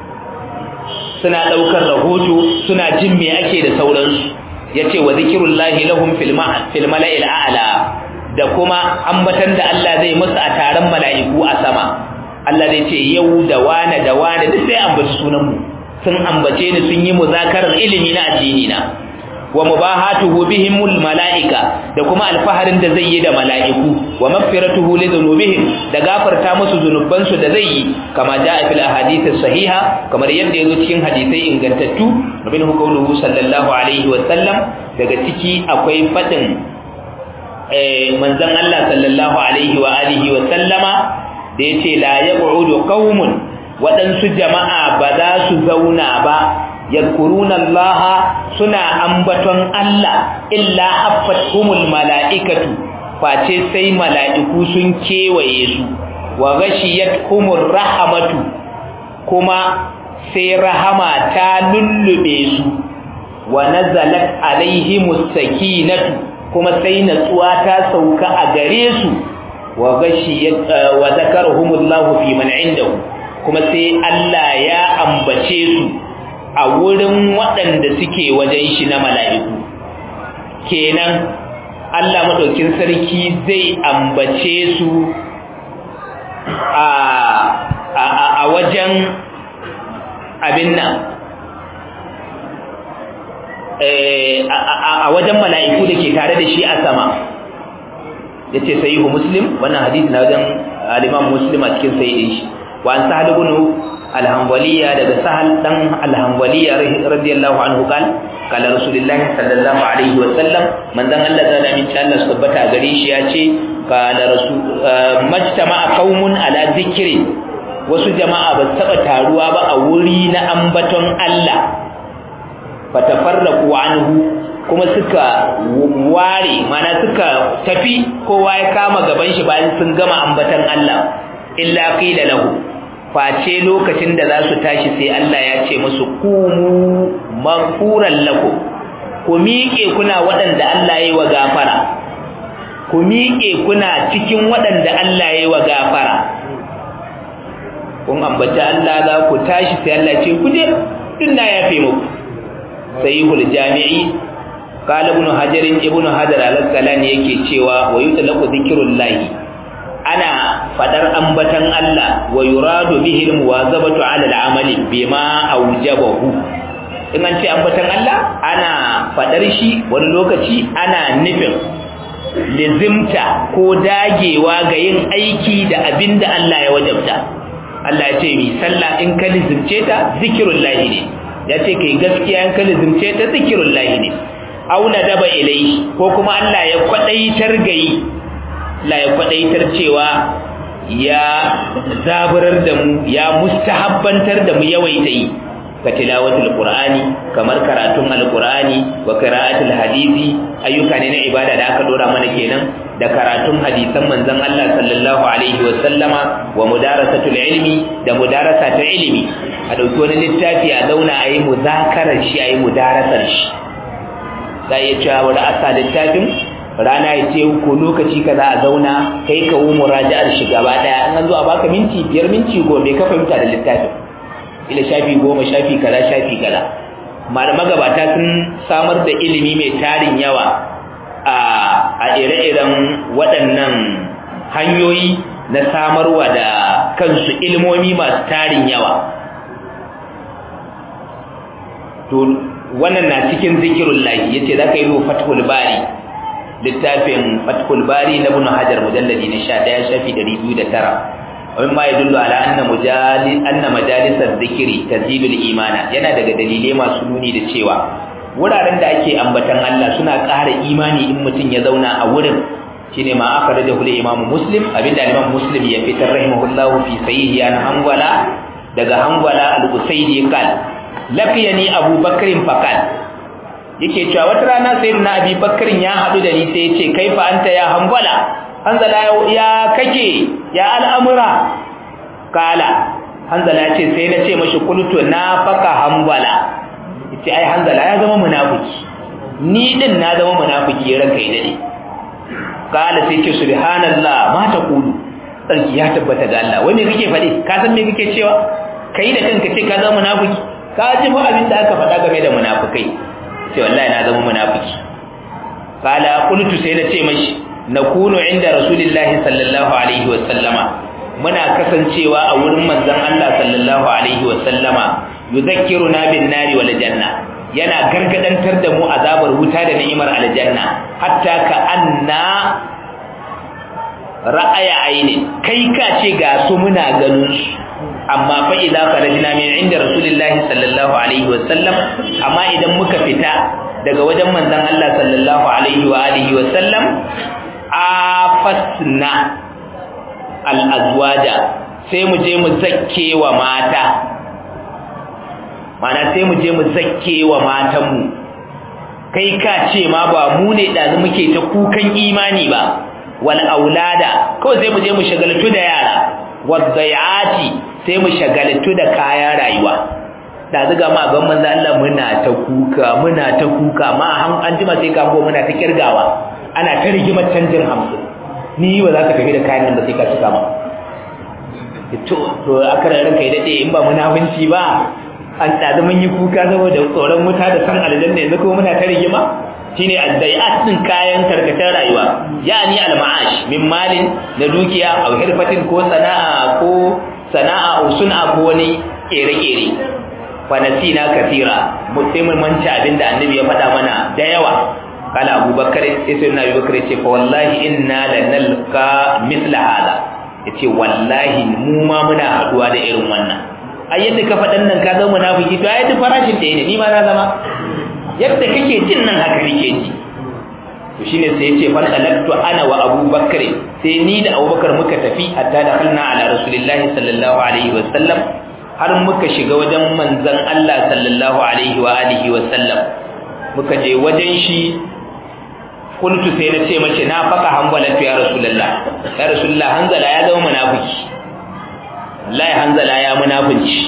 A: suna daukar rahoto suna jin me ake da sauransu yace wa zikrullahi lahum fil mala'il a'la da kuma ambatan da Allah zai musu a taron mala'iku a sama Allah zai ce yau da wane da wane duk sai ambaci sunan mu sun ambace ni sun yi muzakarar ilimi na addini na wa mubahatuhu bihimul malaika da kuma alfaharin da zai yi da malaiku wa maghfiratuhu li dhunubihim da gafarta musu zunuban su da zai yi kama jaa fil ahadith sahiha kamar yadda yazo cikin hadisai ingantattu nabin qawluhu sallallahu alaihi wa sallam daga ciki akwai fadin eh manzon Allah sallallahu alaihi wa alihi wa sallama da yace la yaq'udu qaumun waɗansu jama'a ba za su zauna ba yadkuruna Allah suna ambaton Allah illa affathumul mala'ikatu face sai mala'iku sun kewaye su wa ghashiyatuhumur rahmatu kuma sai rahama ta lullube su wa nazalat alaihimus sakinatu kuma sai natsuwa ta sauka a gare su wa ghashiyat wa zakarahumullahu fi man indahu kuma sai Allah ya ambace su a wurin waɗanda suke wajen shi na mala'iku kenan Allah maɗaukin sarki zai ambace su a wajen abin nan a wajen mala'iku da ke tare da shi a sama ya ce sayi muslim wannan hadisi na wajen aliman muslim a cikin sayi shi wa an sahal ibn al-hanbaliya daga sahal dan al-hanbaliya radiyallahu anhu qal qala rasulullahi sallallahu alaihi wa sallam manzon Allah da da min Allah tabbata gare shi yace qala rasul majtama'a qaumun ala dhikri wasu jama'a ba taba taruwa ba a wuri na ambaton Allah fatafarraqu anhu kuma suka ware mana suka tafi kowa ya kama gaban shi bayan sun gama ambaton Allah illa qila lahu face lokacin da za su tashi sai Allah ya ce musu kumu maghfuran lakum ku miƙe kuna waɗanda Allah yayi wa gafara ku miƙe kuna cikin waɗanda Allah yayi wa gafara kun ambata Allah za ku tashi sai Allah ce ku je din na yafe muku sahihul jami'i qala ibn hajar ibn hajar al-asqalani yake cewa wa yutlaqu dhikrullahi ana fadar ambatan Allah wa yuradu bihi almuwazabatu ala al'amali bima awjabahu in an ce ambatan Allah ana fadar shi wani lokaci ana nufin lizimta ko dagewa ga yin aiki da abinda Allah ya wajabta Allah ya ce mi sallah in ka lizimce ta zikirullahi ne ya ce kai gaskiya in ka lizimce ta zikirullahi ne auna daba ilai ko kuma Allah ya kwadaitar gayi la ya kwadaitar cewa ya zaburar da mu ya mustahabbantar da mu yawaita yi ka tilawatul qur'ani kamar karatun alqur'ani wa qira'atul hadisi ayyuka ne na ibada da aka dora mana kenan da karatun hadisan manzon Allah sallallahu alaihi wa sallama wa mudarasatul ilmi da mudarasatul ilmi a dauki wani littafi a zauna a yi muzakarar shi a yi mudarasar shi za a iya cewa wani asa littafin rana ya ce ko lokaci ka za a zauna kai ka wu muraja'ar shi gaba daya in an zo a baka minti biyar minti goma bai ka fahimta da littafin ila shafi goma shafi kaza shafi kaza malama gabata sun samar da ilimi mai tarin yawa a ire-iren waɗannan hanyoyi na samarwa da kansu ilmomi masu tarin yawa to wannan na cikin zikirun lahi yace za ka yi ruwa fathul bari littafin fathul bari na ibn hajar mujalladi na 11 shafi 209 ومما يدل على أن مجالس أن مجالس الذكر تزيد الإيمان yana daga dalilai masu nuni da cewa wuraren da ake ambatan Allah suna ƙara imani in mutum ya zauna a wurin shine ma aka da hule imamu muslim abinda imam muslim ya fitar rahimahullahu fi sahihi an hangwala daga hangwala al-usaidi qal laqiyani abu bakrin faqal yake cewa wata rana sayyidina abi bakrin ya hadu da ni sai ya ce kaifa anta ya hangwala hanzala ya kake ya al'amura kala hanzala ya ce sai na ce mashi kultu na faka hangwala yace ai hanzala ya zama munafiki ni din na zama munafiki ranka ya dade kala sai ce subhanallah ma ta kulu sarki ya tabbata ga Allah wai me kake faɗi ka san me kake cewa kai da kanka ce ka zama munafiki ka ji fa abin da aka faɗa game da munafikai sai wallahi na zama munafiki kala qultu sai na ce mashi nakunu inda rasulillahi sallallahu alaihi wa sallama muna kasancewa a wurin manzon Allah sallallahu alaihi wa sallama yuzakkiruna bin nari wal janna yana gargadantar da mu azabar wuta da ni'imar aljanna hatta ka anna ra'aya aini kai ka ce ga su muna ganin su amma fa idza kharajna min inda rasulillahi sallallahu alaihi wasallam amma idan muka fita daga wajen manzon Allah sallallahu alaihi wa alihi wasallam afasna al azwaja sai mu je mu zakke wa mata mana sai mu je mu zakke wa matanmu kai ka ce ma ba mu ne ɗazu muke ta kukan imani ba wal aulada kawai sai mu je mu shagaltu da yara wadayati sai mu shagaltu da kayan rayuwa da zuga ma ban manzo Allah muna ta kuka muna ta kuka ma an jima sai ka go muna ta kirgawa ana ta rigimar canjin hamsin ni ba za ka tafi da kayan nan ba sai ka cika ma to to aka ranka ya dade in ba munafunci ba an tsada mun yi kuka saboda tsoron wuta da san aljanna yanzu kuma muna ta rigima shine addai'at din kayan karkatar rayuwa yani al-ma'ash min malin na dukiya aw hirfatin ko sana'a ko sana'a aw sun'a ko wani kere-kere fa nasina kathira mutum manci abinda annabi ya faɗa mana da yawa kala abubakar sai na abubakar ce fa wallahi inna lanalqa mithla hada yace wallahi mu ma muna haduwa da irin wannan ai yadda ka faɗan nan ka zama munafiki to ai duk farashin da ne ni ma na zama yadda kake jin nan haka nake ji to shine sai yace fa talaktu ana wa abubakar sai ni da abubakar muka tafi hatta da halna ala rasulillahi sallallahu alaihi wa sallam har muka shiga wajen manzon Allah sallallahu alaihi wa alihi wa sallam muka je wajen shi kuntu sai na ce mace na faka hanbala ya rasulullah ya rasulullah hanzala ya zama munafiki wallahi hanzala ya munafinci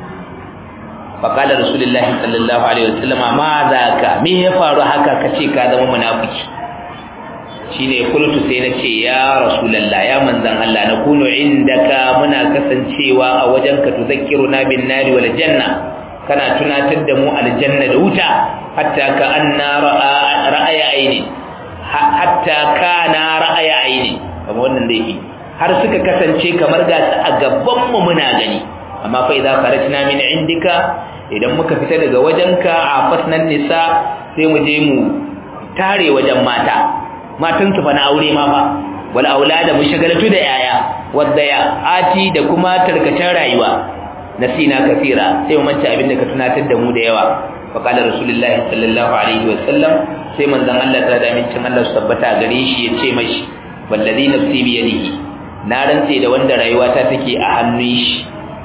A: faqala rasulullah sallallahu alaihi wasallam ma zaka me ya faru haka kace ka zama munafiki shine kuntu sai na ce ya rasulullah ya manzan Allah na kunu indaka muna kasancewa a wajenka tuzakkiruna bin nari wal janna kana tunatar da mu aljanna da wuta hatta ka anna ra'aya aini hatta kana ra'aya aini kamar wannan da yake har suka kasance kamar ga su a gaban mu muna gani amma fa idza kharajna min indika idan muka fita daga wajenka a fasnan nisa sai mu je mu tare wajen mata matan su fa na aure ma fa wal aulada mu shagaltu da yaya wadda ya ati da kuma tarkacen rayuwa nasina kasira sai mu manta abin da ka tunatar da mu da yawa fa qala rasulullahi sallallahu alaihi wa sallam sai manzon Allah ta da mincin Allah su tabbata gare shi ya ce mashi wallazi nafsi bi yadihi na rantse da wanda rayuwata take a hannun shi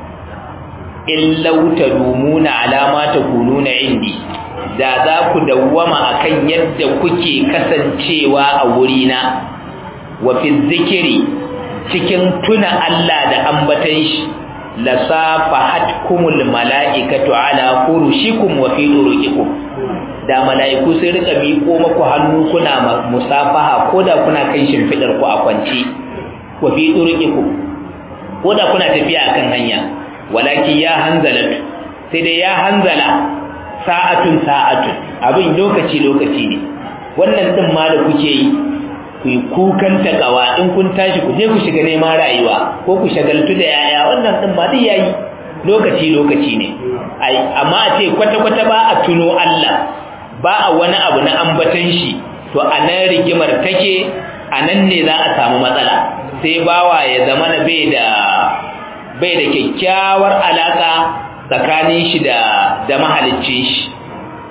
A: illau tadumuna alama takununa indi da za ku dawwama akan yadda kuke kasancewa a wurina wa fi zikiri cikin tuna Allah da ambatan shi lasafahatkumul mala'ikatu ala furushikum wa fi turuqikum da mala'iku sai rika miƙo maku hannu kuna musafaha koda kuna kan shimfidar ku a kwance wa fi turuqikum koda kuna tafiya akan hanya walaki ya hanzalatu sai dai ya hanzala sa'atun sa'atun abin lokaci lokaci ne wannan din ma da kuke yi ku yi kukan takawa in kun tashi ku je ku shiga neman rayuwa ko ku shagaltu da yaya wannan din ma duk yayi lokaci lokaci ne ai amma a ce kwata kwata ba a tuno Allah ba a wani abu na ambatan shi to a nan rigimar take a nan ne za a samu matsala sai bawa ya zama na bai da bai da kyakkyawar alaka tsakanin shi da da mahaliccin shi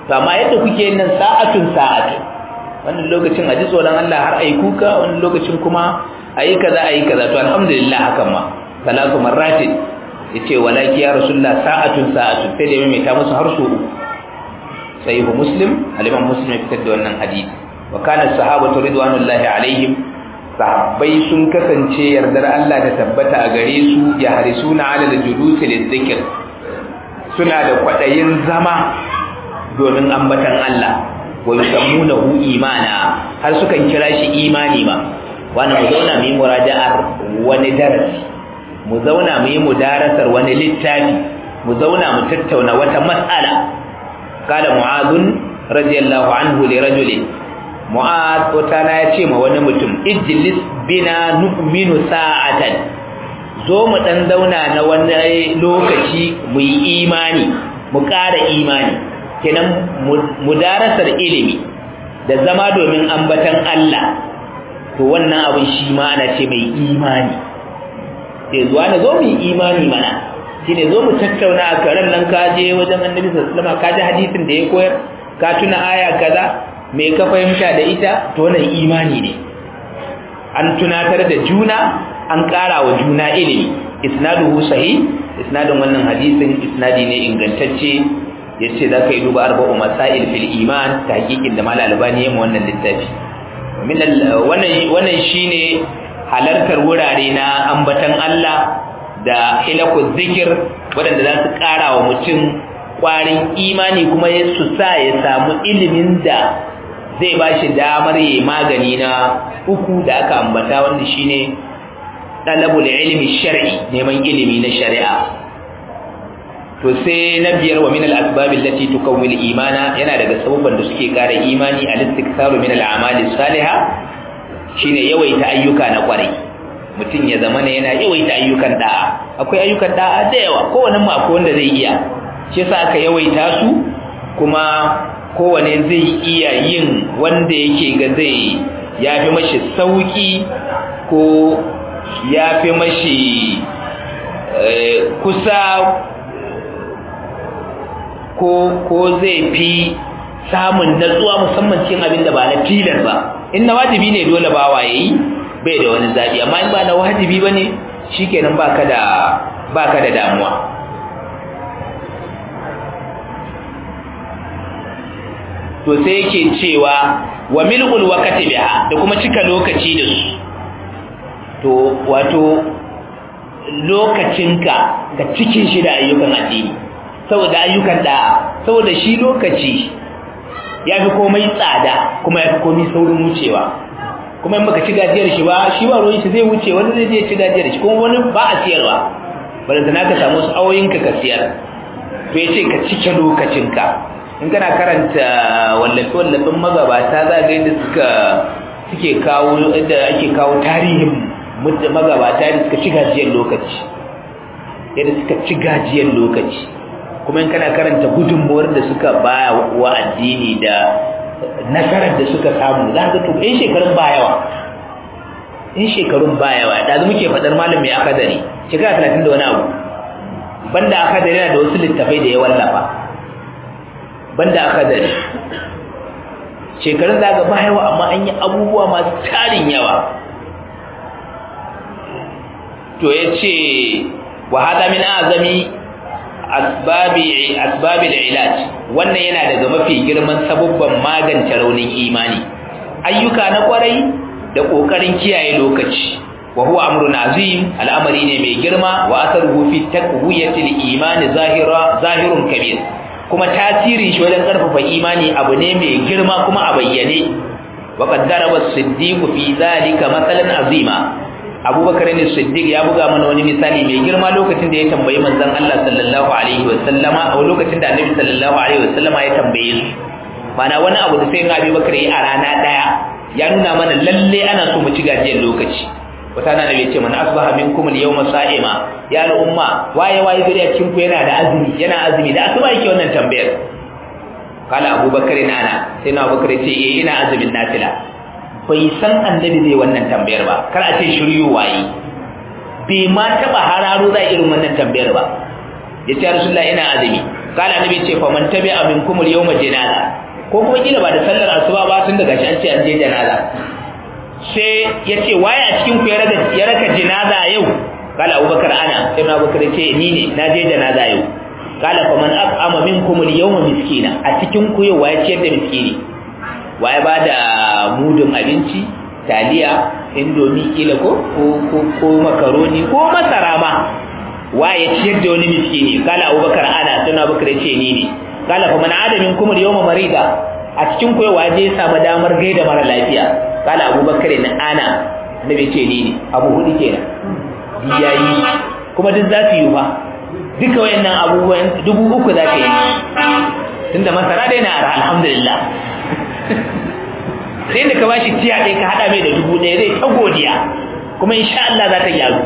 A: to amma yadda kuke yin nan sa'atun sa'atun wannan lokacin a ji tsoron Allah har ayi kuka wannan lokacin kuma ayi kaza ayi kaza to alhamdulillah hakan ma salatu marratin yace walaki ya rasulullah sa'atun sa'atun sai da mai ta musu har su sahihu muslim aliman muslim ya fitar da wannan hadisi wa kana sahabatu ridwanullahi alaihim sahabbai sun kasance yardar Allah da tabbata a gare su ya harisuna ala al-julus lidhikr suna da kwadayin zama domin ambatan Allah wa yusammunahu imana har sukan kira shi imani ma wannan mu zauna mu yi muraja'ar wani darasi mu zauna mu yi mudarasar wani littafi mu zauna mu tattauna wata mas'ala qala mu'adh radiyallahu anhu li rajulin mu'adh wata na ya ce ma wani mutum ijlis bina nu'minu sa'atan zo mu dan zauna na wani lokaci mu yi imani mu ƙara imani kenan mudarasar ilimi da zama domin ambatan Allah to wannan abin shi ma ana ce mai imani sai zuwa na zo mu yi imani mana shine zo mu tattauna a karen nan ka je wajen annabi sallallahu alaihi wasallam ka ji hadisin da ya koyar ka tuna aya kaza me ka fahimta da ita to wannan imani ne an tunatar da juna an ƙara wa juna ilimi isnaduhu sahih isnadin wannan hadisin isnadi ne ingantacce yace zaka yi duba arba'u masail fil iman tahqiqin da malal albani yayin wannan littafi min wannan wannan shine halartar wurare na ambatan Allah da hilaku zikir wadanda za su ƙara wa mutum ƙwarin imani kuma ya su sa ya samu ilimin da zai ba shi damar yi magani na uku da aka ambata wanda shine ɗalabul ilmi shar'i neman ilimi na shari'a to sai na biyar wa min al-asbab allati tukawwil imana yana daga sababban da suke ƙara imani al-istiksaru min al-a'mali salihah shine yawaita ayyuka na kwarai mutum ya zama ne yana yawaita ayyukan da'a akwai ayyukan da'a da yawa kowanne mu akwai wanda zai iya shi yasa aka yawaita su kuma kowane zai iya yin wanda yake ga zai yafi mashi sauki ko yafi mashi kusa ko ko zai fi samun natsuwa musamman cikin abin da ba na tilar ba in na wajibi ne dole ba wa yayi bai da wani zabi amma in ba na wajibi bane shikenan baka da baka da damuwa to sai yake cewa wa mil'ul waqti biha da kuma cika lokaci da su to wato lokacinka ga cikin shi da ayyukan addini saboda ayyukan da saboda shi lokaci ya fi komai tsada kuma ya fi komai saurin wucewa kuma in baka ci gajiyar shi ba shi ba ruwan shi zai wuce wani zai je ci gajiyar shi kuma wani ba a siyarwa bari da ka samu wasu awoyinka ka siyar to ya ce ka cike lokacinka in kana karanta wallafe-wallafen magabata za ga yadda suka suke kawo yadda ake kawo tarihin magabata yadda suka ci gajiyar lokaci yadda suka ci gajiyar lokaci kuma in kana karanta gudunmuwar da suka baya wa addini da nasarar da suka samu za ka to in shekarun ba yawa in shekarun ba yawa da zu muke fadar malam mai akadari shekara 30 da wani abu banda akadari yana da wasu littafai da ya wallafa banda akadari shekarun za ga ba yawa amma an yi abubuwa masu tarin yawa to ya ce wa hada min azami asbabi asbabil ilaj wannan yana daga mafi girman sabubban magance raunin imani ayyuka na kwarai da kokarin kiyaye lokaci wa huwa amrun azim al'amari ne mai girma wa asaruhu fi taqwiyatil iman zahira zahirun kabir kuma tasirin shi wajen karfafa imani abu ne mai girma kuma a bayyane wa qad daraba as-siddiq fi zalika masalan azima abubakar ne siddiq ya buga mana wani misali mai girma lokacin da ya tambayi manzon Allah sallallahu alaihi wa sallama a lokacin da annabi sallallahu alaihi wa sallama ya tambaye su mana wani abu da sai ga abubakar yi a rana daya ya nuna mana lalle ana so mu ci gajiyar lokaci wata na da ce mana asbaha minkum al-yawma sa'ima ya al-umma waye waye gari a cikin ku yana da azumi yana azumi da asuba yake wannan tambayar kala abubakar ana sai na abubakar ce eh ina azumin nafila bai san annabi zai wannan tambayar ba kar a ce shiryu waye bai ma taba hararo za irin wannan tambayar ba ya ce rasulullahi ina azumi kala annabi ce fa man tabi'a minkum al-yawma janaza ko kuma kila ba da sallar asuba ba tun daga shi an ce an je janaza sai ya ce waye a cikin ku ya raka janaza yau kala abubakar ana sai na abubakar ce ni ne na je janaza yau kala fa man aqama minkum al-yawma miskina a cikin ku yau waye ciyar da miskini waye ba da mudun abinci taliya indomi kila ko ko ko makaroni ko masara ma waye ciyar da wani miskini kala abubakar ana sai na abubakar ce ni ne kala fa man adamin kuma yawma marida a cikin ku waje ya samu damar gaida mara lafiya kala abubakar na ana annabi ce ni ne abu hudu kenan yayi kuma duk za su yi fa duka wayannan abubuwan dubu uku za ka yi tunda masara dai na alhamdulillah sai da ka bashi tiya ɗaya ka haɗa mai da dubu ɗaya zai ta godiya kuma insha Allah za ta gyaru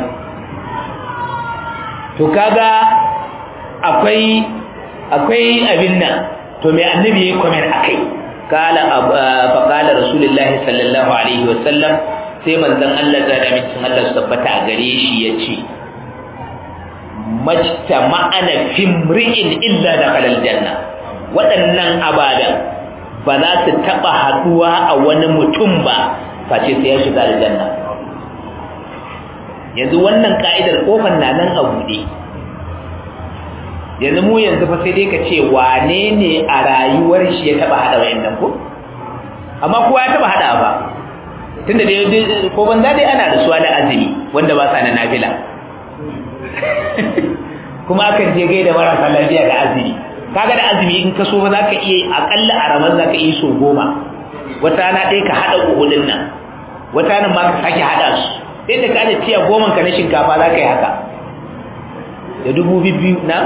A: to kaga akwai akwai abin nan to mai annabi ya kwamen akai kala fa kala rasulullahi sallallahu alaihi wa sallam sai manzon Allah da da mutum Allah su tabbata a gare shi yace majta ma'ana fimri'in illa dakhala aljanna waɗannan abadan ba za su taba haduwa a wani mutum ba face sai ya shiga aljanna yanzu wannan ka'idar kofar na nan a buɗe yanzu mu yanzu fa sai dai ka ce wane ne a rayuwar shi ya taba hada wayannan ko amma kowa ya taba hada ba tunda dai ko banza dai ana da suwa da azumi wanda ba sa na nafila kuma akan je gaida marasa lafiya da azumi kaga da azumi in ka so ba za ka iya akalla a ramar za ka iya so goma wata rana ɗaya ka haɗa uhudin nan wata rana ma ka sake haɗa su sai da ka da tiya goma ka na shinkafa za ka yi haka da dubu biyu na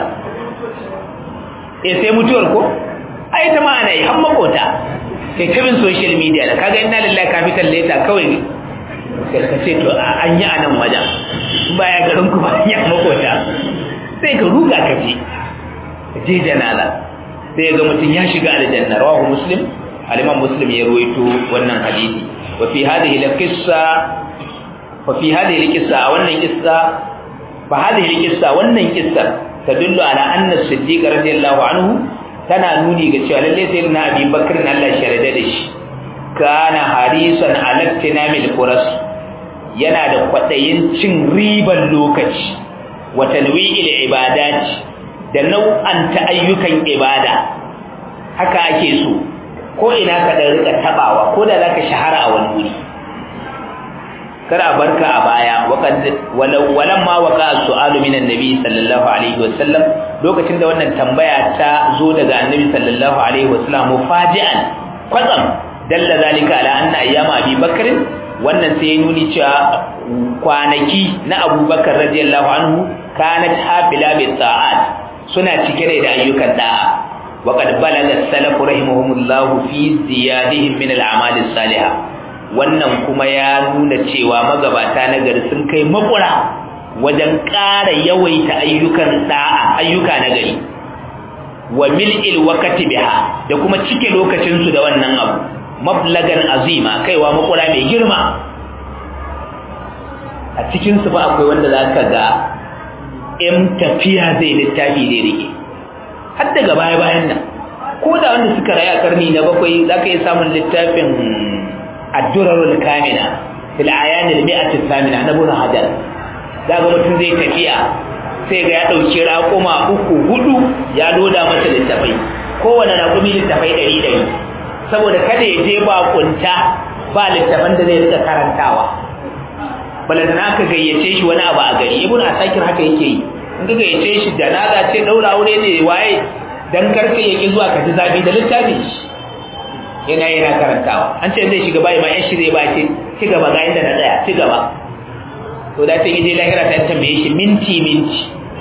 A: eh sai mutuwar ko ai ta ma ana yi har makota kai kabin social media da kaga inna lillahi capital letter kawai ka ce to an yi a nan wajen baya garin ku ba an yi a makota sai ka ruga ka je je janaza sai ga mutum ya shiga aljanna rawahu muslim al-imam muslim ya ruwaito wannan hadisi wa fi hadhihi al-qissa wa fi hadhihi al-qissa wannan qissa fa hadhihi al-qissa wannan qissa tadullu ala anna as-siddiq radiyallahu anhu tana nuni ga cewa lalle sai na abi bakr Allah sharada da shi kana harisan ala tinamil furas yana da kwadayin cin riban lokaci wa tanwi'il ibadat da nau'anta ayyukan ibada haka ake so ko ina ka da rika tabawa ko da zaka shahara a wani wuri kar a barka a baya walan ma waka su'alu min annabi sallallahu alaihi wasallam lokacin da wannan tambaya ta zo daga annabi sallallahu alaihi wasallam mufaji'an kwatsam dalla zalika ala anna ayyama abi bakr wannan sai ya nuni cewa kwanaki na abubakar radiyallahu anhu kanat hafila bi ta'at suna cike da ayyukan da'a وقد بلغ السلف رحمهم الله في زيادهم من الاعمال الصالحه wannan kuma ya nuna cewa magabata na gari sun kai makura wajen ƙara yawaita ayyukan da'a ayyuka na gari wa mil'il waqti biha da kuma cike lokacin su da wannan abu mablagan azima kaiwa makura mai girma a cikin su ba akwai wanda zaka ga in tafiya zai littafi zai rike har daga baya bayan nan ko da wanda suka rayu a karni na bakwai zaka iya samun littafin addurarul kamina fil ayanil mi'ati thamina na ibn hajar daga mutum zai tafiya sai ga ya dauki raƙuma uku hudu ya loda masa littafai kowane raƙumi littafai ɗari ɗari saboda kada ya je ba kunta ba littafan da zai rika karantawa balantana aka gayyace shi wani abu a gari ibn asakir haka yake yi in ka gayyace shi janaza ce daura aure ne waye dan karka yake zuwa ka ji zabi da littafi yana yana karantawa an ce zai shiga bai ma yan shi zai ba ce ci gaba ga inda na tsaya ci gaba to da sai je lahira ta tambaye shi minti minti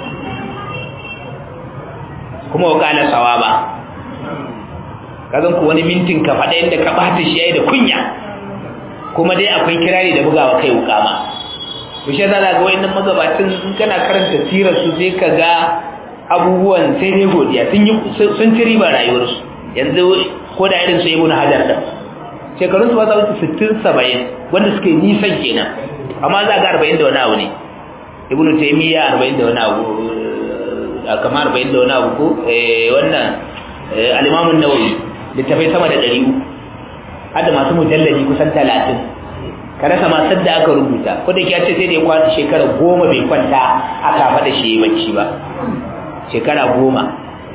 A: kuma wakala sawaba kazan ku wani mintin ka faɗa inda ka bata shi yayi da kunya kuma dai akwai kirari da bugawa kai wuka ma to shi zaka ga wayannan magabatin in kana karanta sirar su sai ka ga abubuwan sai dai godiya sun yi sun ci riba rayuwarsu yanzu ko da irin su ibnu hajar da shekarun su ba za su 60 70 wanda suke nisan kenan amma za ga 40 da wani abu ne ibnu taymiya 40 da wani abu kamar 40 da wani abu ko wannan al-Imam an-Nawawi littafai sama da 300 har da masu mujalladi kusan 30 ka rasa ma sadda aka rubuta ko da ce sai da ya kwanta shekara goma bai kwanta aka faɗa shi bacci ba shekara goma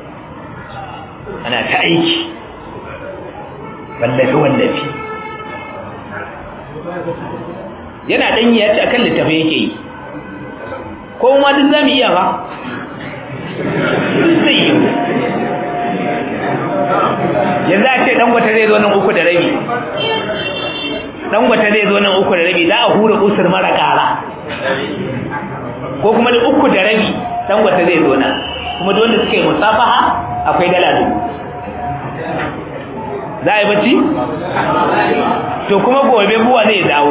A: ana ta aiki wallafi wallafi yana ɗanyi ya ce akan littafi yake yi ko ma duk za mu iya ba zai yi yanzu a ce ɗangwata zai zo nan uku da rabi ɗangwata zai zo nan uku da rabi za a hura usur mara ƙara ko kuma da uku da rabi ɗangwata zai zo nan kuma da wanda suka yi musafaha akwai dala dubu za a yi bacci? to kuma gobe buwa zai dawo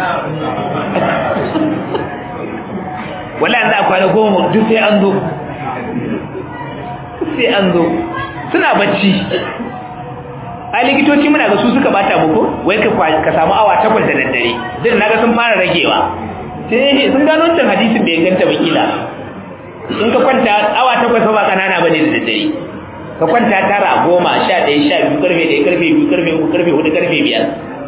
A: wala za a kwana goma duk sai an zo sai an zo suna bacci a likitoci muna ga su suka bata muku wai ka samu awa takwas da daddare din naga sun fara ragewa sai sun gano wancan hadisin bai ganta bakila in ka kwanta awa takwas ba kanana bane da daddare ka kwanta tara goma sha ɗaya sha biyu karfe ɗaya karfe biyu karfe uku karfe hudu karfe biyar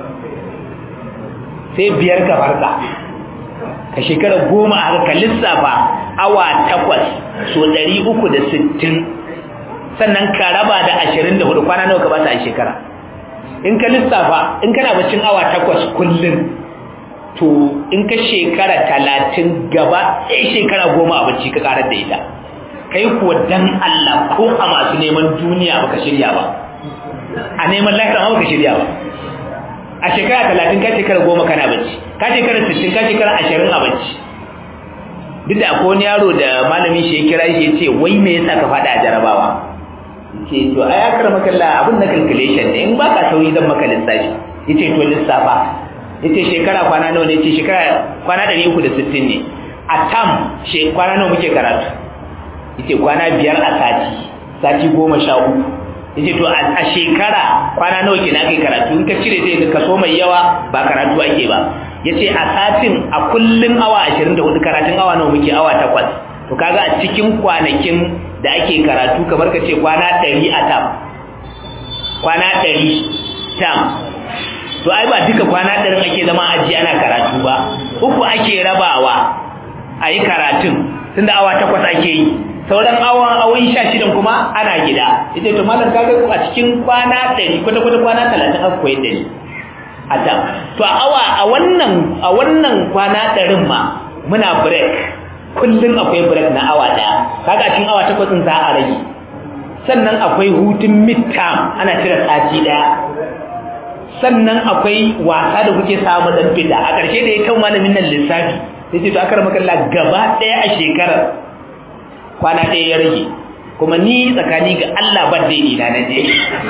A: sai biyar ka farka ka shekara goma a ka lissafa awa takwas so ɗari uku da sittin sannan ka raba da ashirin da hudu kwana nawa ka bata a shekara in ka lissafa in kana bacin awa takwas kullum to in ka shekara talatin gaba ɗaya shekara goma a bacci ka karar da ita kai kuwa dan Allah ko a masu neman duniya baka shirya ba a neman lahira ma baka shirya ba a shekara talatin ka shekara goma kana bacci ka shekara sittin ka shekara ashirin a bacci duk da akwai wani yaro da malamin shi ya kira shi ya ce wai me yasa ka faɗa a jarabawa ce to ai akar makalla abin na calculation ne in ba ka sauyi zan maka lissafi ya ce to lissafa ya ce shekara kwana nawa ne ce shekara kwana ɗari uku da sittin ne a tam kwana nawa muke karatu yace kwana biyar a sati sati goma sha uku yace to a shekara kwana nawa kenan kai karatu in ka cire sai ka so mai yawa ba karatu ake ba yace a satin a kullun awa 24 karatun awa nawa muke awa 8 to kaga a cikin kwanakin da ake karatu kamar ka ce kwana 100 a tam kwana 100 tam to ai ba duka kwana 100 ake zama aji ana karatu ba uku ake rabawa ayi karatun tunda awa 8 ake yi sauran awon awon sha shidan kuma ana gida ita to malam kaga a cikin kwana 100 kwata kwata kwana 30 aka koyar da ni a ta to a awa a wannan a wannan kwana 100 ma muna break kullun akwai break na awa daya kaga a cikin awa 8 din za a rage sannan akwai hutun midterm ana cire sati daya sannan akwai wasa da kuke samu dan fita a ƙarshe da ya kan malamin nan lissafi sai ce to akar makalla gaba daya a shekarar kwana ɗaya ya rage kuma ni tsakani ga Allah ban dai ina na je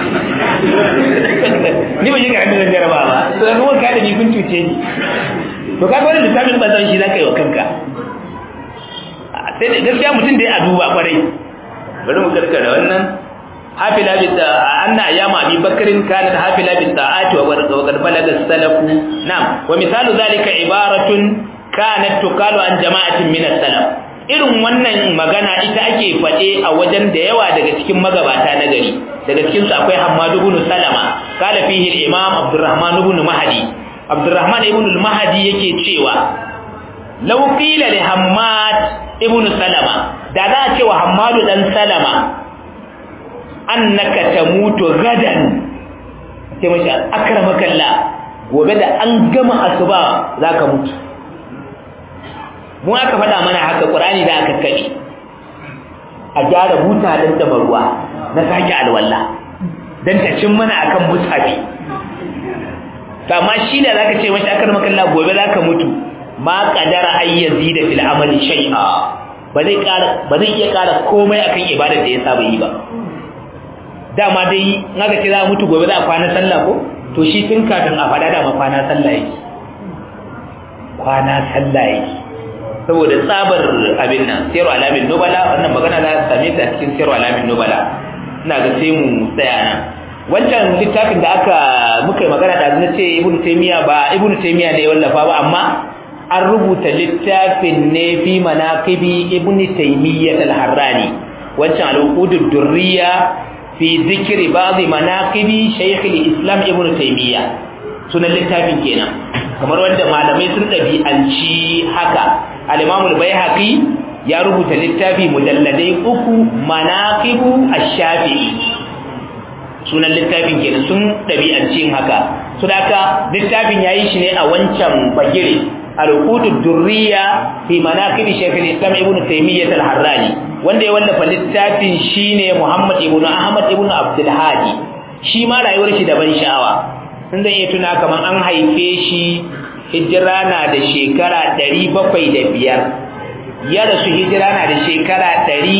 A: ni ban yi ga hannun jaraba ba to ga kuma ka da ni kun cuce ni to ka ga wannan lissafin ban san shi zaka yi wa kanka sai da gaskiya mutum da ya duba kwarai bari mu karkara wannan hafila bi ta anna ayyama abi bakrin kanat hafila bi ta'ati wa qad balaga salafu na'am wa misalu zalika ibaratun kanat tuqalu an jama'atin min as-salaf irin wannan magana ita ake faɗe a wajen da yawa daga cikin magabata na gari daga cikin su akwai Hammad ibn Salama kala fihi al-Imam Abdurrahman ibn Mahdi Abdurrahman ibn al-Mahdi yake cewa law qila li Hammad ibn Salama da za a ce wa Hammad dan Salama annaka tamutu gadan sai mashi akramakallah gobe da an gama asuba zaka mutu mu aka faɗa mana haka ƙurani da aka kaɗe a gyara buta don da ruwa na sake alwala don ta cin mana akan mutsafi amma shi da zaka ce mashi akar makalla gobe zaka mutu ma qadara ayyazi da fil amali shay'a ba zai ƙara ba zai iya ƙara komai akan ibadar da ya saba yi ba dama dai in aka ce za mutu gobe za a kwana sallah ko to shi tun kafin a faɗa dama kwana sallah yake kwana sallah yake saboda tsabar abin nan sayarwa alamin nubala wannan magana za ta same ta cikin sayarwa alamin nubala ina ga sai mu tsaya nan wancan littafin da aka muka yi magana da na ce ibn taymiya ba ibn taymiya ne ya wallafa ba amma an rubuta littafin ne fi manaqibi ibn taymiya al-harrani wancan al-uqudud durriya fi dhikri ba'd manaqibi shaykh al-islam ibn taymiya sunan littafin kenan kamar wanda malamai sun dabi'anci haka al-imam al-baihaqi ya rubuta littafi mujalladai uku manaqibu ash-shafi'i sunan littafin kenan sun dabi'anci haka su da littafin yayi shi ne a wancan bagire al-uqudud durriya fi manaqib shaykh al-islam ibn taymiyyah al-harrani wanda ya wallafa littafin shine muhammad ibn ahmad ibn abdul hadi shi ma rayuwar shi da ban sha'awa sun zan iya tuna kaman an haife shi hijira na da shekara 705 ya rasu hijira na da shekara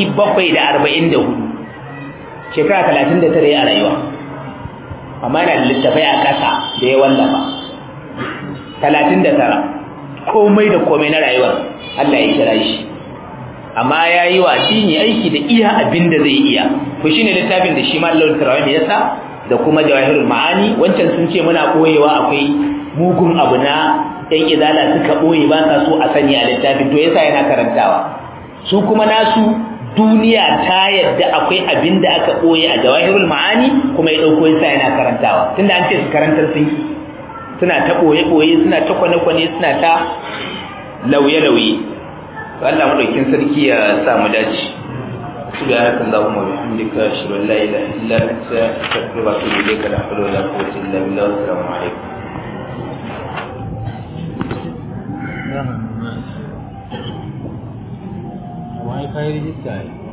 A: 744 shekara 39 a rayuwa amma yana da littafai a ƙasa da ya wallafa talatin da tara komai da komai na rayuwar Allah ya kira shi amma ya yi wa addini aiki da iya abin da zai iya ku shi ne littafin da shi ma Allah tarawa ya sa da kuma jawahirul ma'ani wancan sun ce muna ɓoyewa akwai mugun abu na ɗan izala suka ɓoye ba sa so a sani a littafin to yasa yana karantawa su kuma nasu duniya ta yadda akwai abin da aka ɓoye a jawahirul ma'ani kuma ya ɗauko yasa yana karantawa tunda an ce su karantar sun yi suna ta ɓoye-ɓoye suna ta kwane-kwane suna ta lauye-lauye Allah maɗaukin sarki ya sa mu dace سبحانك اللهم وبحمدك اشهد ان لا اله الا انت استغفرك واتوب اليك لا حول ولا قوه الا بالله والسلام عليكم
B: Wai kai rijista